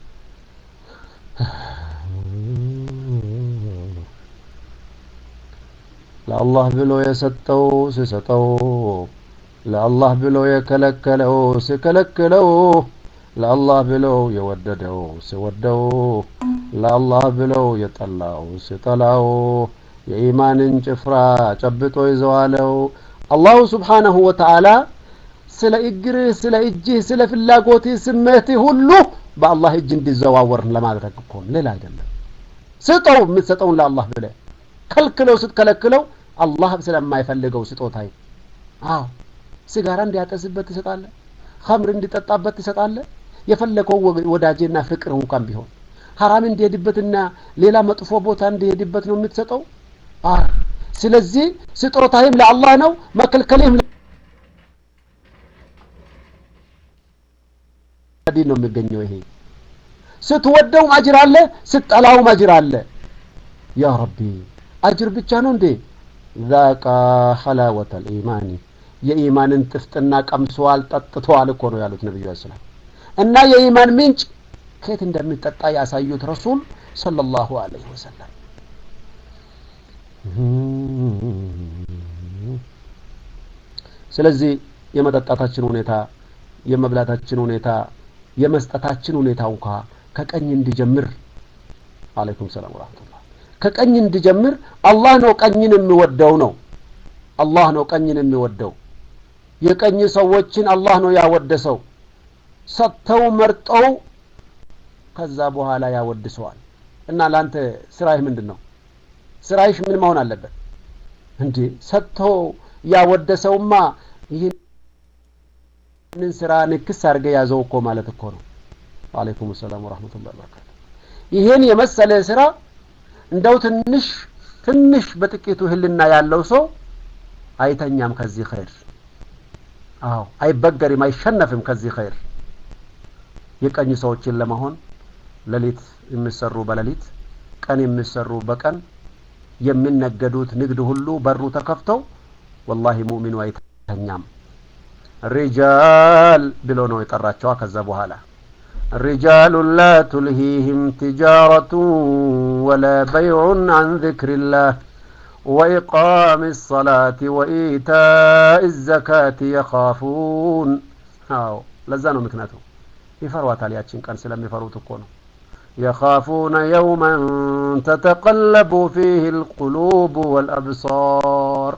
ለአላህ ብሎ የሰጠው ሲሰጠው ለአላህ ብሎ የከለከለው ሲከለክለው ለአላህ ብለው የወደደው ሲወደው ለአላህ ብለው የጠላው ሲጠላው የኢማንን ጭፍራ ጨብጦ ይዘዋለው አላሁ ስብሓነሁ ወተዓላ ስለ እግርህ ስለ እጅህ ስለ ፍላጎትህ ስሜትህ ሁሉ በአላህ እጅ እንዲዘዋወር ለማድረግ እኮ ሌላ አይደለም ስጠው የምትሰጠውን ለአላህ ብለ ከልክለው ስትከለክለው አላህ ስለማይፈልገው ስጦታ አዎ ሲጋራ እንዲያጠስበት ትሰጣለ ኸምር እንዲጠጣበት ትሰጣለ የፈለገው ወዳጄና ፍቅር እንኳን ቢሆን ሀራም እንዲሄድበትና ሌላ መጥፎ ቦታ እንዲሄድበት ነው የምትሰጠው አዎ ስለዚህ ስጦታይም ለአላህ ነው መከልከልህም ዲን ነው የሚገኘው ይሄ ስትወደውም አጅር አለ ስትጠላውም አጅር አለ ያ ረቢ አጅር ብቻ ነው እንዴ ዛቃ ሐላወተ ልኢማኒ የኢማንን ጥፍጥና ቀምሰዋል ጠጥተዋል እኮ ነው ያሉት ነቢዩ ሰላም እና የኢማን ምንጭ ከየት እንደሚጠጣ ያሳዩት ረሱል ሰለላሁ ዐለይሂ ወሰለም ስለዚህ የመጠጣታችን ሁኔታ የመብላታችን ሁኔታ የመስጠታችን ሁኔታ እንኳ ከቀኝ እንዲጀምር አለይኩም ሰላም ወራህመቱላህ ከቀኝ እንዲጀምር አላህ ነው ቀኝን የሚወደው ነው አላህ ነው ቀኝን የሚወደው የቀኝ ሰዎችን አላህ ነው ያወደሰው ሰጥተው መርጠው ከዛ በኋላ ያወድሰዋል እና ለአንተ ስራይህ ምንድን ነው ስራይሽ ምን መሆን አለበት እንዴ ሰጥተው ያወደሰውማ ይህንን ስራ ንክስ አድርገ ያዘው እኮ ማለት እኮ ነው አለይኩም ሰላም ወራህመቱላሂ ወበረካቱ ይሄን የመሰለ ስራ እንደው ትንሽ ትንሽ በጥቂቱ ህልና ያለው ሰው አይተኛም ከዚህ ኸይር አዎ አይበገሪም አይሸነፍም ከዚህ ኸይር የቀኝ ሰዎችን ለመሆን ሌሊት የሚሰሩ በሌሊት ቀን የሚሰሩ በቀን የሚነገዱት ንግድ ሁሉ በሩ ተከፍተው ወላሂ ሙእሚኑ አይተኛም ሪጃል ብሎ ነው የጠራቸዋ ከዛ በኋላ رجال لا تلهيهم تجارة ولا بيع عن ذكر الله وإقام الصلاة وإيتاء الزكاة يخافون አዎ ለዛ ነው ምክንያቱ ይፈሯታል ያችን ቀን ስለሚፈሩት እኮ ነው يخافون يوما تتقلب فيه القلوب والأبصار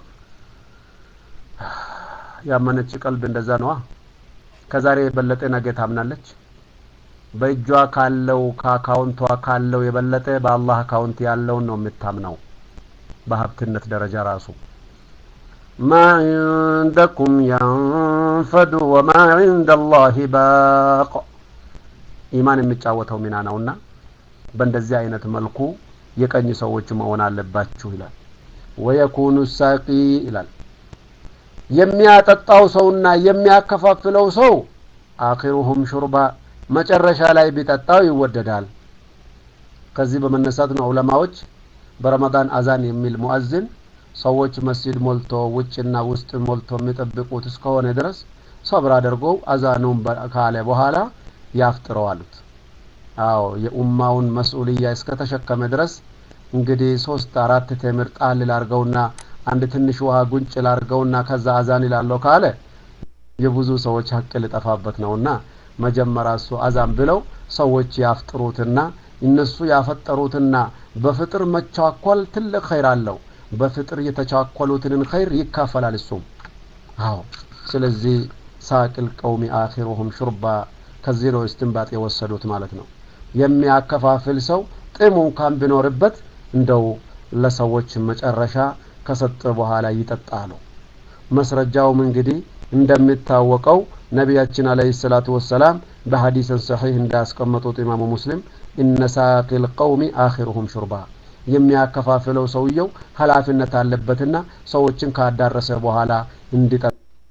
ያመነች ቀልብ እንደዛ ነዋ ከዛሬ የበለጠ ነገ ታምናለች በእጇ ካለው ከአካውንቷ ካለው የበለጠ በአላህ አካውንት ያለውን ነው የምታምነው በሀብትነት ደረጃ ራሱ ማ ዒንደኩም የንፈዱ ወማ ዒንደ ላህ ባቅ ኢማን የሚጫወተው ሚና ነውና በእንደዚህ አይነት መልኩ የቀኝ ሰዎች መሆን አለባችሁ ይላል ወየኩኑ ሳቂ ይላል የሚያጠጣው ሰውና የሚያከፋፍለው ሰው አኺሩሁም ሹርባ መጨረሻ ላይ ቢጠጣው ይወደዳል ከዚህ በመነሳት ነው ዑለማዎች በረመዳን አዛን የሚል ሙአዝን ሰዎች መስጂድ ሞልቶ ውጭና ውስጥ ሞልቶ የሚጠብቁት እስከሆነ ድረስ ሰብር አድርገው አዛኑን ካለ በኋላ ያፍጥረው አሉት አዎ የኡማውን መስኡልያ እስከተሸከመ ድረስ እንግዲህ ሶስት አራት ቴምር ጣል ላርገውና አንድ ትንሽ ውሃ ጉንጭ ላርገውና ከዛ አዛን ይላለው ካለ የብዙ ሰዎች ሀቅ ልጠፋበት ነውና መጀመሪያ እሱ አዛን ብለው ሰዎች ያፍጥሩትና እነሱ ያፈጠሩትና በፍጥር መቻኮል ትልቅ ኸይር አለው በፍጥር የተቻኮሉትንን ኸይር ይካፈላል እሱም አዎ ስለዚህ ሳቅል ቀውሚ አኺሩሁም ሹርባ ከዚህ ነው እስትንባጥ የወሰዱት ማለት ነው የሚያከፋፍል ሰው ጥሙ እንኳን ቢኖርበት እንደው ለሰዎች መጨረሻ ከሰጠ በኋላ ይጠጣሉ መስረጃውም እንግዲህ እንደሚታወቀው ነቢያችን አለህ ሰላቱ ወሰላም በሀዲስን ሰሒህ እንዳያስቀመጡት ኢማሙ ሙስሊም እነ ሳቂል ቀውሚ አኺሩሁም ሹርባ የሚያከፋፍለው ሰውየው ሀላፊነት አለበትና ሰዎችን ካዳረሰ በኋላ እንዲጠ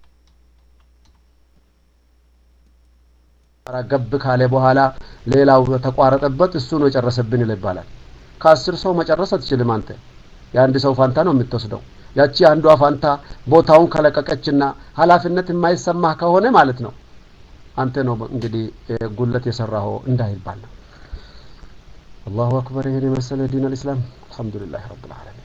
ገብ ካለ በኋላ ሌላው ተቋረጠበት እሱ ነው የጨረሰብን ይባላል ከአስር ሰው መጨረስ አትችልም አንተ የአንድ ሰው ፋንታ ነው የምትወስደው ያቺ አንዷ ፋንታ ቦታውን ከለቀቀችና ሀላፊነት የማይሰማህ ከሆነ ማለት ነው አንተ ነው እንግዲህ ጉለት የሰራኸው እንዳይባል ነው አላሁ አክበር ይህን የመሰለ ዲን አልእስላም አልሐምዱሊላህ ረብ ልዓለሚን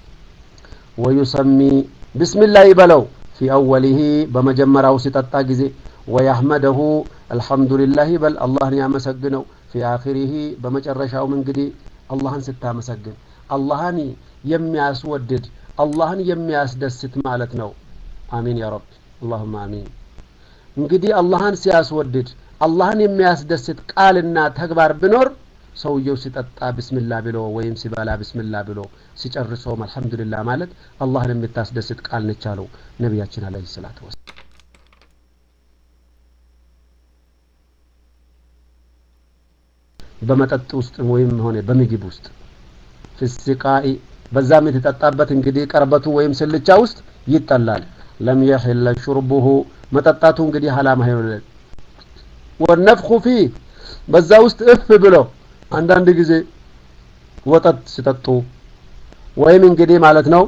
ወዩሰሚ ብስሚላህ ይበለው ፊ አወሊሂ በመጀመሪያው ሲጠጣ ጊዜ ወያህመደሁ አልሐምዱሊላህ ይበል አላህን ያመሰግነው ፊ አኺሪሂ በመጨረሻውም እንግዲህ አላህን ስታመሰግን አላህን የሚያስወድድ አላህን የሚያስደስት ማለት ነው አሚን ያ ረብ አላሁማ አሚን እንግዲህ አላህን ሲያስወድድ አላህን የሚያስደስት ቃልና ተግባር ቢኖር ሰውየው ሲጠጣ ብስምላ ብሎ ወይም ሲበላ ብስምላ ብሎ ሲጨርሰውም አልሐምዱሊላ ማለት አላህን የምታስደስት ቃል ነች አለው ነቢያችን አለ ሰላት ወሰ በመጠጥ ውስጥ ወይም ሆነ በምግብ ውስጥ ፍስቃኢ በዛ የምትጠጣበት እንግዲህ ቀርበቱ ወይም ስልቻ ውስጥ ይጠላል ለም የሕለ ሹርቡሁ መጠጣቱ እንግዲህ ሀላማ ይሆናል ወነፍኹ ፊህ በዛ ውስጥ እፍ ብሎ አንዳንድ ጊዜ ወጠጥ ሲጠጡ ወይም እንግዲህ ማለት ነው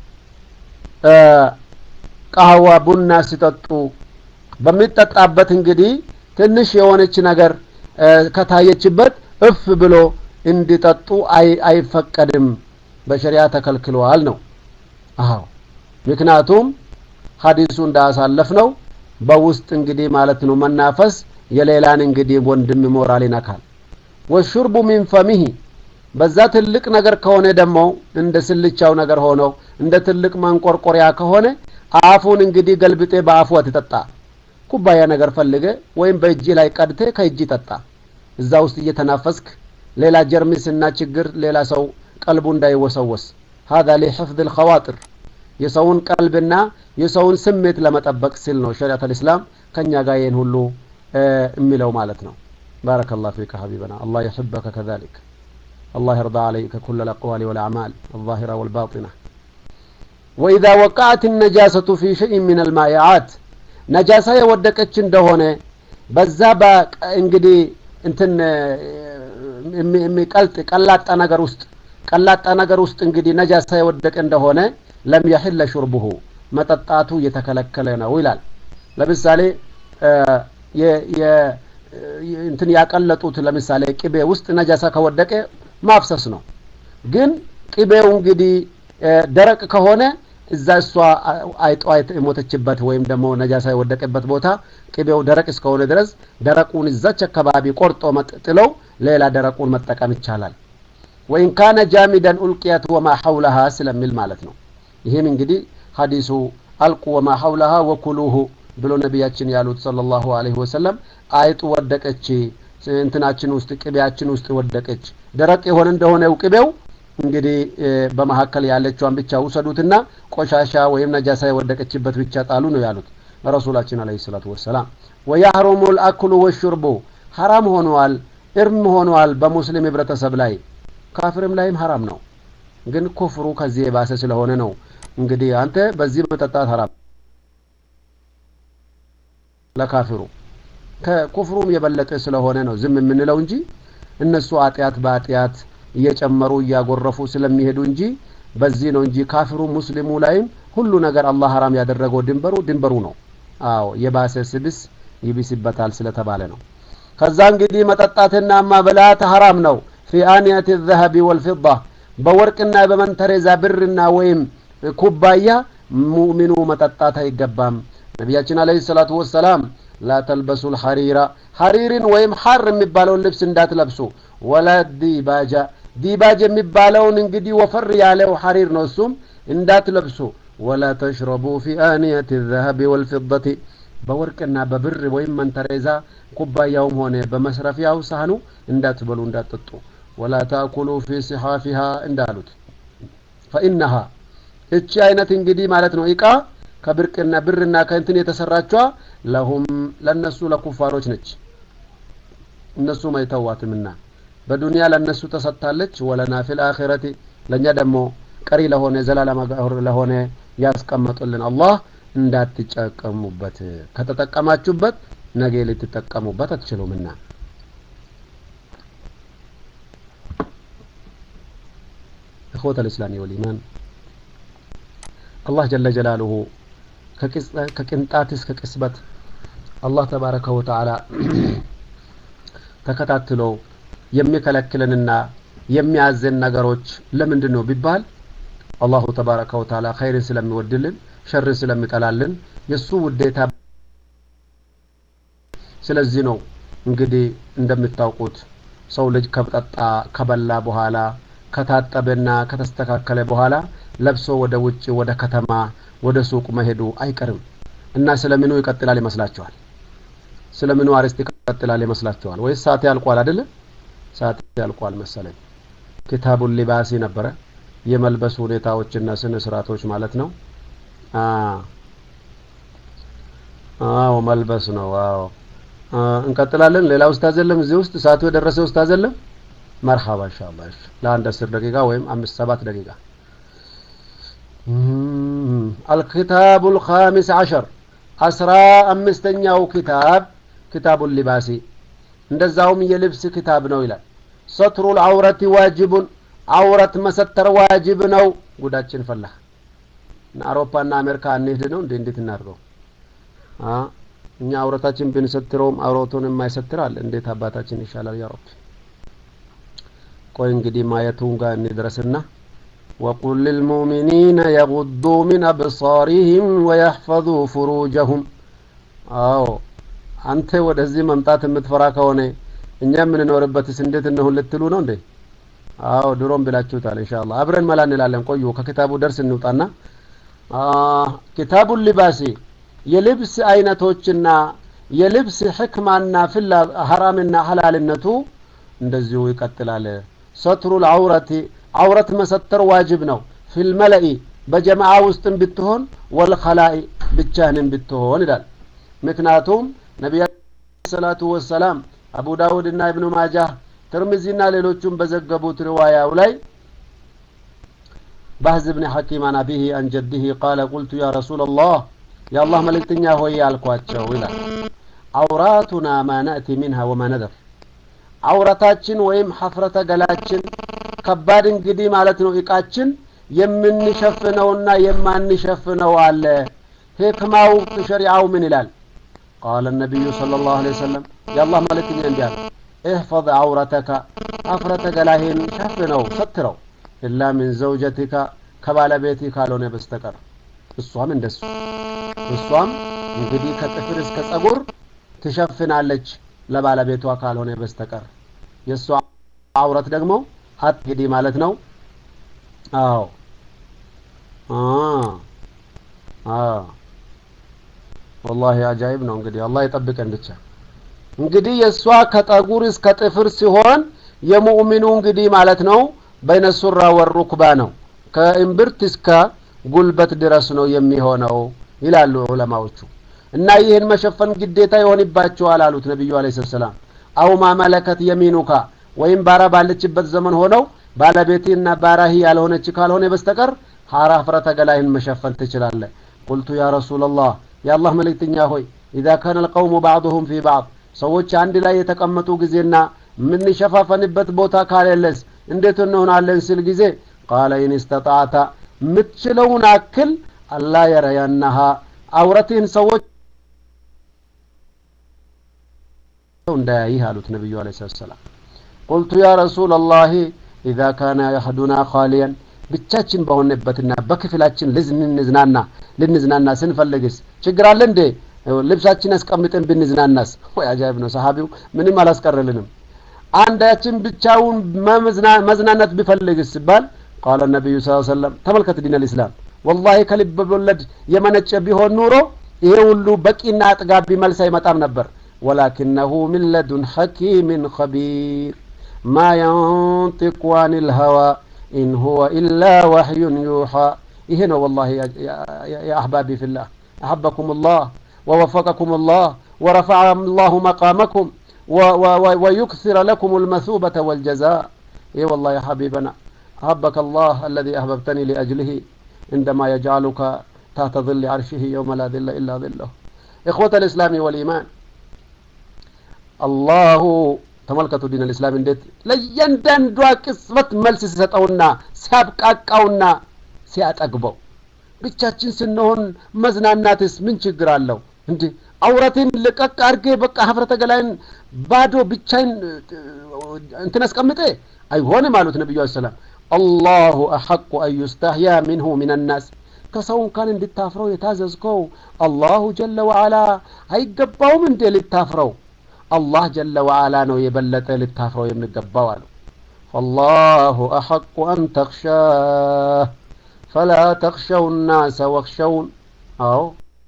ቃህዋ ቡና ሲጠጡ በሚጠጣበት እንግዲህ ትንሽ የሆነች ነገር ከታየችበት እፍ ብሎ እንዲጠጡ አይፈቀድም በሸሪያ ተከልክለዋል ነው አዎ ምክንያቱም ሀዲሱ እንዳሳለፍ ነው በውስጥ እንግዲህ ማለት ነው መናፈስ የሌላን እንግዲህ ወንድም ሞራል ይነካል ወሹርቡ ሚን ፈሚሂ በዛ ትልቅ ነገር ከሆነ ደግሞ እንደ ስልቻው ነገር ሆኖ እንደ ትልቅ መንቆርቆሪያ ከሆነ አፉን እንግዲህ ገልብጤ በአፉ አትጠጣ ኩባያ ነገር ፈልገ ወይም በእጅ ላይ ቀድቴ ከእጅ ጠጣ እዛ ውስጥ እየተናፈስክ ሌላ ጀርሚስና ችግር ሌላ ሰው ቀልቡ እንዳይወሰወስ هذا لحفظ الخواطر የሰውን ቀልብና የሰውን ስሜት ለመጠበቅ ሲል ነው ሸሪዓት አልእስላም ከኛ ጋር ይህን ሁሉ የሚለው ማለት ነው بارك الله فيك حبيبنا الله يحبك كذلك الله يرضى عليك كل الأقوال والأعمال الظاهرة والباطنة وإذا وقعت النجاسة في شيء من المائعات نجاسة يودك እንደሆነ በዛ እንግዲህ እንትን የሚቀልጥ ቀላጣ ነገር ውስጥ ቀላጣ ነገር ውስጥ እንግዲህ ነጃሳ የወደቀ እንደሆነ ለም የሕለ ሹርቡሁ መጠጣቱ እየተከለከለ ነው ይላል ለምሳሌ እንትን ያቀለጡት ለምሳሌ ቅቤ ውስጥ ነጃሳ ከወደቀ ማፍሰስ ነው ግን ቅቤው እንግዲህ ደረቅ ከሆነ እዛ እሷ አይጧ የሞተችበት ወይም ደግሞ ነጃሳ የወደቀበት ቦታ ቅቤው ደረቅ እስከሆነ ድረስ ደረቁን እዛች አካባቢ ቆርጦ ጥለው ሌላ ደረቁን መጠቀም ይቻላል ወይን ካነ ጃሚደን ኡልቅያት ወማ ሐውለሃ ስለሚል ማለት ነው ይህም እንግዲህ ሀዲሱ አልቁ ወማ ሐውለሃ ወኩሉሁ ብሎ ነቢያችን ያሉት ሰለላሁ ዐለይሂ ወሰለም አይጡ ወደቀች እንትናችን ውስጥ ቅቤያችን ውስጥ ወደቀች። ደረቅ የሆነ እንደሆነው ቅቤው እንግዲህ በመካከል ያለችዋን ብቻ ውሰዱትና ቆሻሻ ወይም ነጃሳ የወደቀችበት ብቻ ጣሉ ነው ያሉት ረሱላችን አለይሂ ሰላቱ ወሰላም። ወያህሩሙ ልአክሉ ወሹርቡ ሐራም ሆነዋል፣ እርም ሆነዋል በሙስሊም ህብረተሰብ ላይ ካፍርም ላይም ሐራም ነው። ግን ኩፍሩ ከዚህ የባሰ ስለሆነ ነው እንግዲህ አንተ በዚህ መጠጣት ሐራም ለካፍሩ ከኩፍሩም የበለጠ ስለሆነ ነው ዝም የምንለው እንጂ እነሱ አጢአት በአጢአት እየጨመሩ እያጎረፉ ስለሚሄዱ እንጂ በዚህ ነው እንጂ ካፍሩ ሙስሊሙ ላይም ሁሉ ነገር አላህ ሐራም ያደረገው ድንበሩ ድንበሩ ነው። አዎ የባሰ ስብስ ይብስበታል ስለተባለ ነው። ከዛ እንግዲህ መጠጣትና ማበላት ሐራም ነው። ፊ አንያት ዘሀቢ ወልፊዳ በወርቅና በመንተሬዛ ብርና ወይም ኩባያ ሙእሚኑ መጠጣት አይገባም። ነቢያችን አለይሂ ሰላቱ ወሰላም ላ ተልበሱ ልሐሪራ ሐሪርን ወይም ሐር የሚባለውን ልብስ እንዳትለብሱ፣ ወላ ዲባጃ ዲባጅ የሚባለውን እንግዲህ ወፈር ያለው ሐሪር ነው፣ እሱም እንዳትለብሱ። ወላ ተሽረቡ ፊ አንየት ዘሀቢ ወልፊደቲ በወርቅና በብር ወይም መንተሬዛ ኩባያውም ሆነ በመስረፊያው ሳህኑ እንዳትበሉ እንዳትጠጡ። ወላ ታእኩሉ ፊ ሲሓፊሃ እንዳሉት ፈኢነሃ እቺ አይነት እንግዲህ ማለት ነው እቃ ከብርቅና ብርና ከእንትን የተሰራችዋ ለሁም ለነሱ ለኩፋሮች ነች። እነሱም አይተዋትምና በዱንያ ለነሱ ተሰጥታለች። ወለና ፊል አኺረቲ ለእኛ ደግሞ ቀሪ ለሆነ ዘላለም ለሆነ ያስቀመጡልን አላህ እንዳትጠቀሙበት፣ ከተጠቀማችሁበት ነገ ልትጠቀሙበት አትችሉምና። እኽወተ ልእስላሚ ወልኢማን አላህ ጀለ ጀላሉሁ ከቅንጣት እስከ ቅስበት አላህ ተባረከ ወተዓላ ተከታትሎ የሚከለክልንና የሚያዘን ነገሮች ለምንድን ነው ቢባል አላሁ ተባረከ ወተዓላ ኸይርን ስለሚወድልን ሸርን ስለሚጠላልን የእሱ ውዴታ ስለዚህ ነው እንግዲህ እንደምታውቁት ሰው ልጅ ከጠጣ ከበላ በኋላ ከታጠበና ከተስተካከለ በኋላ ለብሶ ወደ ውጭ ወደ ከተማ ወደ ሱቅ መሄዱ አይቀርም እና ስለምኑ ይቀጥላል ይመስላችኋል? ስለምኑ አርዕስት ይቀጥላል ይመስላችኋል? ወይስ ሰዓት ያልቋል አይደለ? ሰዓት ያልቋል መሰለኝ። ኪታቡል ሊባሲ ነበረ የመልበሱ ሁኔታዎችና ስነ ስርዓቶች ማለት ነው። አዎ መልበስ ነው። አዎ እንቀጥላለን። ሌላ ኡስታዝ የለም እዚህ ውስጥ ሰዓቱ የደረሰ ኡስታዝ የለም? መርሐባ ኢንሻአላህ። ለአንድ አስር ደቂቃ ወይም አምስት ሰባት ደቂቃ አልኪታቡ ልኻሚስ ዓሸር አስራ አምስተኛው ኪታብ ኪታቡ ሊባሲ እንደዛውም የልብስ ኪታብ ነው ይላል። ሰትሩ ልዐውረቲ ዋጅቡን አውረት መሰተር ዋጅብ ነው። ጉዳችን ፈላ አውሮፓና አሜሪካ እንሄድ ነው እንዴ? እንዴት እናድርገው? እኛ አውረታችን ብንሰትረውም አውረቱን የማይሰትር አለ። እንዴት አባታችን ይሻላል? ያ ረቢ ቆይ እንግዲህ ማየቱን ጋር እንድረስና وقل للمؤمنين يغضوا من أبصارهم ويحفظوا فروجهم አዎ አንተ ወደዚህ መምጣት የምትፈራ ከሆነ እኛ የምንኖርበትስ እንዴት እንሁን ልትሉ ነው እንዴ? አዎ ድሮም ብላችሁታል። ኢንሻአላህ አብረን መላ እንላለን። ቆዩ ከኪታቡ ደርስ እንውጣና ኪታቡ ሊባሲ የልብስ አይነቶችና የልብስ ሕክማና ፍላ ሐራምና ሐላልነቱ እንደዚሁ ይቀጥላል። ሰትሩል ዐውረቲ ዐውረት መሰተር ዋጅብ ነው። ፊልመለኢ በጀማዓ ውስጥም ብትሆን ወልኸላኢ ብቻህንም ብትሆን ይላል። ምክንያቱም ነቢያ ሰላቱ ወሰላም አቡ ዳውድ እና እብኑ ማጃህ ትርሚዚና ሌሎቹም በዘገቡት ሪዋያው ላይ ባህዝ ብን ሐኪም አን አቢሂ አን ጀዲሂ ቃለ ቁልቱ ያ ረሱላ ላህ የአላህ መልእክተኛ ሆይ አልኳቸው ይላል አውራቱና ማ ናእቲ ሚንሃ ወማ ነደር አውረታችን ወይም ሐፍረተ ገላችን ከባድ እንግዲህ ማለት ነው እቃችን የምንሸፍነውና የማንሸፍነው አለ ህክማው ሸሪዓው ምን ይላል ቃለ ነቢዩ صلى الله عليه وسلم የአላህ መልእክተኛ እንዲህ አሉ እህፈظ አውረተከ ሐፍረተ ገላህን ሸፍነው ሰትረው ኢላ ምን ዘውጀቲካ ከባለቤት ካልሆነ በስተቀር እሷም እንደሱ እሷም እንግዲህ ከጥፍር እስከ ጸጉር ትሸፍናለች ለባለቤቷ ካልሆነ በስተቀር የእሷ አውረት ደግሞ አትግዲ ማለት ነው። አዎ ወላሂ አጃይብ ነው። እንግዲህ አላህ ይጠብቀን ብቻ። እንግዲህ የእሷ ከጠጉር እስከ ጥፍር ሲሆን የሙእሚኑ እንግዲህ ማለት ነው በይነ ሱራ ወሩክባ ነው ከእምብርት እስከ ጉልበት ድረስ ነው የሚሆነው ይላሉ ዑለማዎቹ እና ይህን መሸፈን ግዴታ ይሆንባቸዋል አሉት ነቢዩ አለ ሰላም አው ማመለከት የሚኑካ ወይም ባራ ባለችበት ዘመን ሆነው ባለቤቴና ባራሂ ያልሆነች ካልሆነ በስተቀር ሀራ ፍረተ ገላይን መሸፈን ትችላለ ቁልቱ ያ ረሱላላህ የአላህ መልእክተኛ ሆይ ኢዛ ካነ ልቀውሙ ባዕضሁም ፊ ባዕድ ሰዎች አንድ ላይ የተቀመጡ ጊዜና የምንሸፋፈንበት ቦታ ካሌለስ እንዴት እንሆናለን ሲል ጊዜ ቃለ ኢን እስተጣዕተ የምትችለውን አክል አላ የረያናሃ አውረትህን ሰዎች እንዳያይህ አሉት ነቢዩ አለ ሰላም ቁልቱ ያ ረሱላ ላህ ኢዛ ካነ የህዱና ኻሊያን ብቻችን በሆነበትና በክፍላችን ልንዝናና ልንዝናና ስንፈልግስ ችግር አለ እንዴ ልብሳችን አስቀምጠን ብንዝናናስ ወይ አጃይብ ነው ሰሀቢው ምንም አላስቀረልንም አንዳችን ብቻውን መዝናናት ቢፈልግስ ሲባል ቃለ ነቢዩ ስ ሰለም ተመልከት ዲን ልእስላም ወላሂ ከልብ ወለድ የመነጨ ቢሆን ኑሮ ይሄ ሁሉ በቂና አጥጋቢ መልስ አይመጣም ነበር ወላኪነሁ ምን ለዱን ሐኪምን ኸቢር ማ የንጢቁ አን ልሀዋ ኢን ሁወ ኢላ ወሕዩን ዩሓ ይሄ ነው ወላሂ ያ አሕባቢ ፊላህ አሐበኩም ላህ ووفقكم الله ورفع الله مقامكم ويكثر لكم المثوبة والجزاء اي والله يا حبيبنا أحبك الله الذي أحببتني لأجله عندما يجعلك تحت ظل عرشه يوم لا ظل إلا ظله إخوة الإسلام والإيمان الله ተመልከቱ ዲን ልእስላም እንዴት ለእያንዳንዷ ቅጽበት መልስ ሲሰጠውና ሲያብቃቃውና ሲያጠግበው ብቻችን ስንሆን መዝናናትስ ምን ችግር አለው እንዲ አውረቴን ልቀቅ አድርጌ በቃ ሀፍረተ ገላይን ባዶ ብቻይን እንትን አስቀምጤ አይሆንም አሉት ነቢዩ ሰላም አላሁ አሐቁ አን ዩስተህያ ሚንሁ ምን ናስ ከሰው እንኳን እንድታፍረው የታዘዝከው አላሁ ጀለ ወዓላ አይገባውም እንዴ ልታፍረው አላህ ጀለ ወዓላ ነው የበለጠ ልታፍረው የሚገባው አሉ ፈላሁ አሐቁ አን ተክሻህ ፈላ ተክሸው ናሰ ወክሸውን አዎ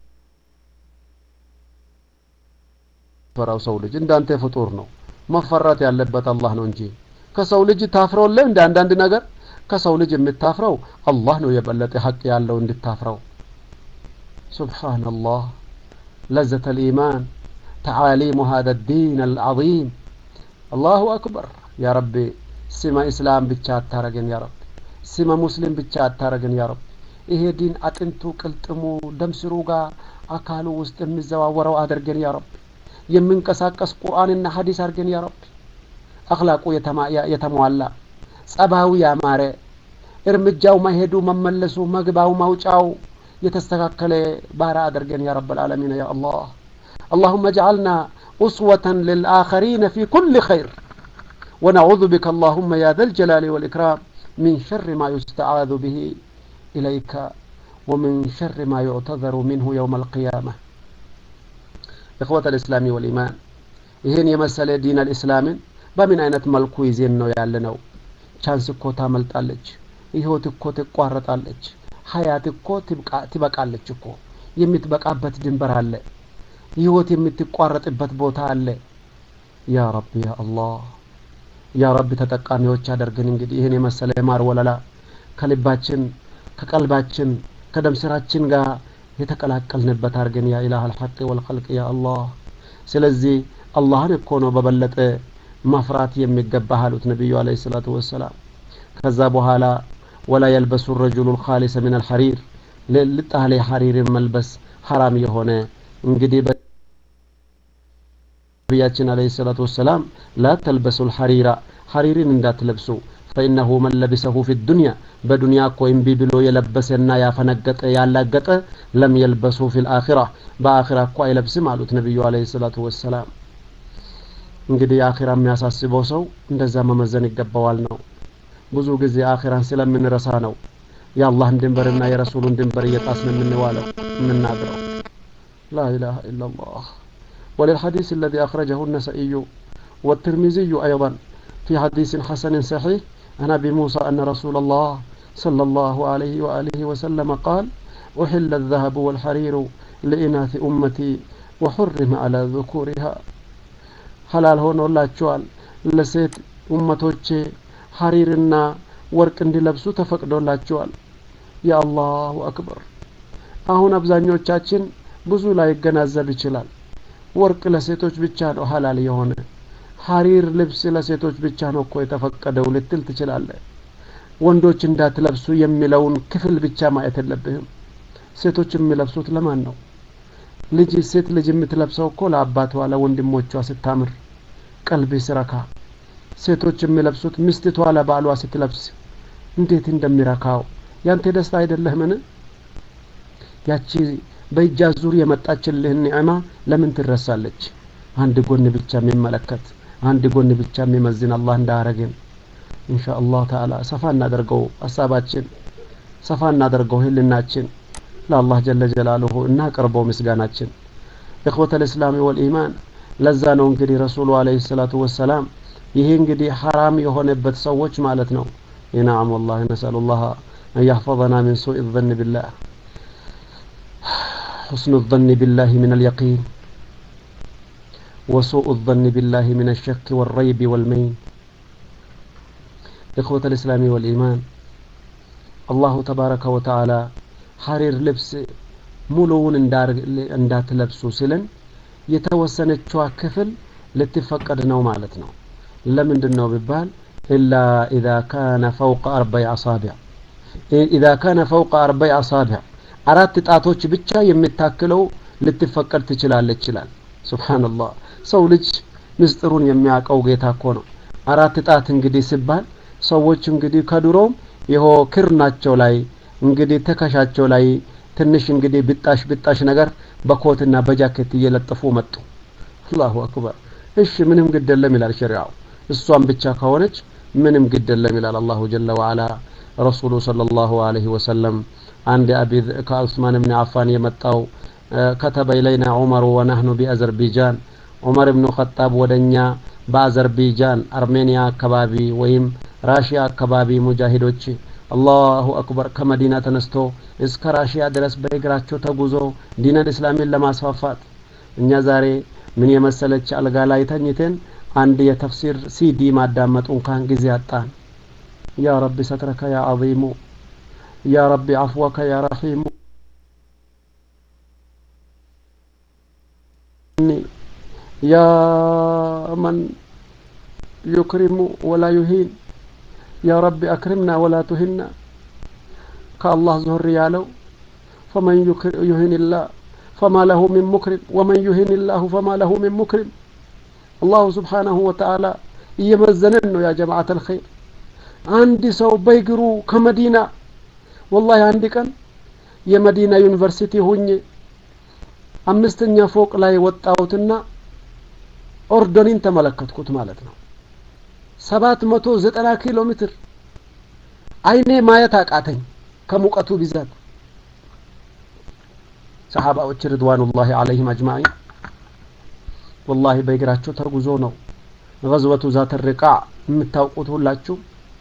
ፈራው ሰው ልጅ እንዳንተ ፍጡር ነው መፈራት ያለበት አላህ ነው እንጂ ከሰው ልጅ ታፍረውለ እንደ አንዳንድ ነገር ከሰው ልጅ የምታፍረው አላህ ነው የበለጠ ሐቅ ያለው እንድታፍረው ሱብሓነላህ ለዘተ ልኢማን تعاليم هذا الدين العظيم الله أكبر يا ربي سما إسلام بچات تارجن يا رب سما مسلم بچات تارجن يا رب ይሄ ዲን አጥንቱ ቅልጥሙ ደም ስሩ ጋር አካሉ ውስጥ የሚዘዋወረው አድርገን ያ ረብ የምንቀሳቀስ ቁርአንና ሀዲስ አድርገን ያ ረብ አክላቁ የተሟላ ጸባዊ ያማረ እርምጃው መሄዱ መመለሱ መግባው ማውጫው የተስተካከለ ባራ አድርገን ያ ረብ العالمين يا الله اللهم اجعلنا أسوة للآخرين في كل خير ونعوذ بك اللهم يا ذا الجلال والإكرام من شر ما يستعاذ به إليك ومن شر ما يعتذر منه يوم القيامة إخوة الإسلام والإيمان ይህን የመሰለ ዲን አልእስላምን በምን አይነት መልኩ ይዜን ነው ያለ ነው ቻንስ እኮ ታመልጣለች ህይወት እኮ ትቋረጣለች ሀያት እኮ ትበቃለች እኮ የምትበቃበት ድንበር አለ ህይወት የምትቋረጥበት ቦታ አለ ያ ረቢ ያ አላህ ያ ረቢ ተጠቃሚዎች አደርግን እንግዲህ ይህን የመሰለ የማር ወለላ ከልባችን ከቀልባችን ከደም ስራችን ጋር የተቀላቀልንበት አድርገን ያ ኢላህ አልሐቅ ወልኸልቅ ያ አላህ ስለዚህ አላህን እኮ ነው በበለጠ መፍራት የሚገባ አሉት ነቢዩ አለ ሰላቱ ወሰላም ከዛ በኋላ ወላ የልበሱ ረጁሉ ልካሊሰ ምን አልሐሪር ልጣሌ ሐሪርን መልበስ ሐራም የሆነ እንግዲህ ነቢያችን አለ ሰላቱ ወሰላም ላ ተልበሱ ልሐሪራ ሐሪርን እንዳትለብሱ ፈኢነሁ መን ለቢሰሁ ፊ ዱንያ በዱንያ እኮ እምቢ ብሎ የለበሰና ያፈነገጠ ያላገጠ ለም የልበሱ ፊ ልአኺራ በአኺራ እኮ አይለብስም አሉት ነቢዩ አለ ሰላቱ ወሰላም እንግዲህ አኺራ የሚያሳስበው ሰው እንደዛ መመዘን ይገባዋል ነው ብዙ ጊዜ አኺራን ስለምንረሳ ነው የአላህን ድንበርና የረሱሉን ድንበር እየጣስን የምንዋለው የምናድረው لا إله إلا الله وللحديث الذي أخرجه النسائي والترمذي أيضا في حديث حسن صحيح عن أبي موسى أن رسول الله صلى الله عليه وآله وسلم قال أحل الذهب والحرير لإناث أمتي وحرم على ذكورها ሀላል ሆኖላቸዋል ለሴት ኡመቶቼ ሀሪርና ወርቅ እንዲለብሱ ተፈቅዶላቸዋል የአላሁ አክበር አሁን አብዛኞቻችን ብዙ ላይ ይገናዘብ ይችላል ወርቅ ለሴቶች ብቻ ነው ሀላል የሆነ ሀሪር ልብስ ለሴቶች ብቻ ነው እኮ የተፈቀደው ልትል ትችላለህ ወንዶች እንዳትለብሱ የሚለውን ክፍል ብቻ ማየት የለብህም ሴቶች የሚለብሱት ለማን ነው ልጅ ሴት ልጅ የምትለብሰው እኮ ለአባቷ ለወንድሞቿ ስታምር ቀልቢ ስረካ ሴቶች የሚለብሱት ሚስትቷ ለባሏ ስትለብስ እንዴት እንደሚረካው ያንተ ደስታ አይደለህምን ያቺ በእጃ ዙር የመጣችልህን ኒዕማ ለምን ትረሳለች አንድ ጎን ብቻ የሚመለከት አንድ ጎን ብቻ የሚመዝን አላህ እንዳረግን ኢንሻ አላህ ተዓላ ሰፋ እናደርገው ሀሳባችን ሰፋ እናደርገው ህልናችን ለአላህ ጀለ ጀላሉሁ እናቀርበው ምስጋናችን እኽወተ ልእስላም ወልኢማን ለዛ ነው እንግዲህ ረሱሉ አለህ ሰላቱ ወሰላም ይሄ እንግዲህ ሐራም የሆነበት ሰዎች ማለት ነው ይናም ወላሂ ነስአሉ ላህ أن يحفظنا من سوء الظن بالله حسن الظن بالله من اليقين وسوء الظن بالله من الشك والريب والمين إخوة الإسلام والإيمان الله تبارك وتعالى حرير لبس ሙሉውን እንዳትለብሱ ሲልን የተወሰነችዋ ክፍል ልትፈቀድ ነው ማለት ነው ለምንድን ነው ቢባል ኢላ ኢዛ ካነ ፈውቀ አርበይ አሳቢዕ ኢዛ ካነ ፈውቀ አርበይ አሳቢዕ አራት ጣቶች ብቻ የምታክለው ልትፈቀድ ትችላለች ይላል ሱብሓንላህ ሰው ልጅ ምስጢሩን የሚያውቀው ጌታ እኮ ነው አራት ጣት እንግዲህ ሲባል ሰዎች እንግዲህ ከድሮም ይሆ ክርናቸው ላይ እንግዲህ ትከሻቸው ላይ ትንሽ እንግዲህ ብጣሽ ብጣሽ ነገር በኮትና በጃኬት እየለጠፉ መጡ አላሁ አክበር እሺ ምንም ግድ የለም ይላል ሸሪዓው እሷን ብቻ ከሆነች ምንም ግድ የለም ይላል አላሁ ጀለ ወዓላ ረሱሉ ሰለላሁ ዐለይሂ ወሰለም አንድ አቢ ከዑስማን ብን አፋን የመጣው ከተበ ኢለይና ዑመሩ ወናህኑ ቢአዘርቢጃን ዑመር ብኑ ኸጣብ ወደኛ በአዘርቢጃን አርሜኒያ አካባቢ ወይም ራሽያ አካባቢ ሙጃሂዶች አላሁ አክበር ከመዲና ተነስቶ እስከ ራሽያ ድረስ በእግራቸው ተጉዞ ዲነል እስላምን ለማስፋፋት እኛ ዛሬ ምን የመሰለች አልጋ ላይ ተኝተን አንድ የተፍሲር ሲዲ ማዳመጡ እንኳን ጊዜ አጣን ያ ረቢ ሰትረከ ያ አዚሙ ያ ረቢ አፍወከ ያ ረሒሙ ያ መን ዩክሪሙ ወላ ዩሂን ያ ረቢ አክሪምና ወላ ቱሂና ከአላህ ዞር ያለው ፈመን ዩሂን ላህ ፈማ ለሁ ሚን ሙክሪም ወመን ዩሂን ላሁ ፈማ ለሁ ሚን ሙክሪም አላሁ ስብሓናሁ ወተዓላ እየመዘነን ነው ያ ጀማዓት አልኸይር አንድ ሰው በእግሩ ከመዲና ወላሂ አንድ ቀን የመዲና ዩኒቨርሲቲ ሁኜ አምስተኛ ፎቅ ላይ ወጣሁትና ኦርዶኒን ተመለከትኩት ማለት ነው ሰባት መቶ ዘጠና ኪሎ ሜትር አይኔ ማየት አቃተኝ ከሙቀቱ ብዛት ሰሓባዎች ርድዋኑላሂ አለይህም አጅማዒን ወላሂ በእግራቸው ተጉዞ ነው ገዝወቱ ዛተ ሪቃ የምታውቁት ሁላችሁ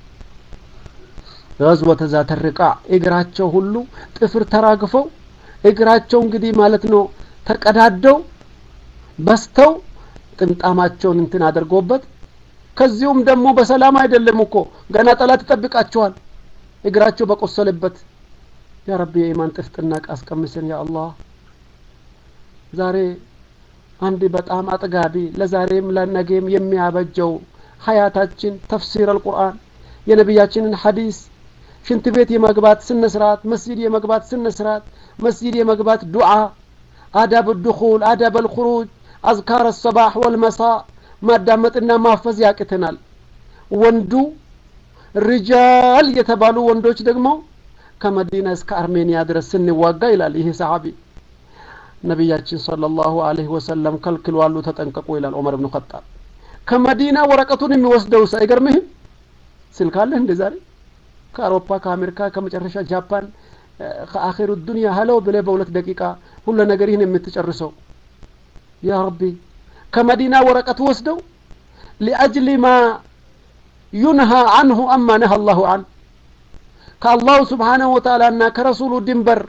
ገዝወተ ዛተ ሪቃ እግራቸው ሁሉ ጥፍር ተራግፈው እግራቸው እንግዲህ ማለት ነው ተቀዳደው በስተው ጥምጣማቸውን እንትን አድርጎበት ከዚሁም ደግሞ በሰላም አይደለም እኮ ገና ጠላት ይጠብቃቸዋል እግራቸው በቆሰለበት ያ ረቢ የኢማን ጥፍጥና አስቀምሰን ያ አላህ ዛሬ አንድ በጣም አጥጋቢ ለዛሬም ለነገም የሚያበጀው ሀያታችን ተፍሲር አልቁርአን የነቢያችንን ሐዲስ ሽንት ቤት የመግባት ስነ ስርዓት መስጂድ የመግባት ስነ ስርዓት መስጂድ የመግባት ዱዓ አዳብ ድኹል አዳብ አልኹሩጅ አዝካር ሰባሕ ወልመሳ ማዳመጥና ማፈዝ ያቅተናል ወንዱ ሪጃል የተባሉ ወንዶች ደግሞ ከመዲና እስከ አርሜኒያ ድረስ ስንዋጋ ይላል ይሄ ሰሓቢ ነቢያችን ሰለላሁ ዐለይሂ ወሰለም ከልክሏሉ ተጠንቀቁ ይላል ዑመር ብኑ ኸጣብ ከመዲና ወረቀቱን የሚወስደው አይገርምህም ስልክ አለህ እንደ ዛሬ ከአውሮፓ ከአሜሪካ ከመጨረሻ ጃፓን ከአኺሩ ዱንያ ሀለው ብለህ በሁለት ደቂቃ ሁሉ ነገር ይህን የምትጨርሰው ያ ረቢ ከመዲና ወረቀት ወስደው ሊአጅሊ ማ ዩንሃ አንሁ አማ ነሃ አላሁ አን ከአላሁ ስብሓናሁ ወተዓላ እና ከረሱሉ ድንበር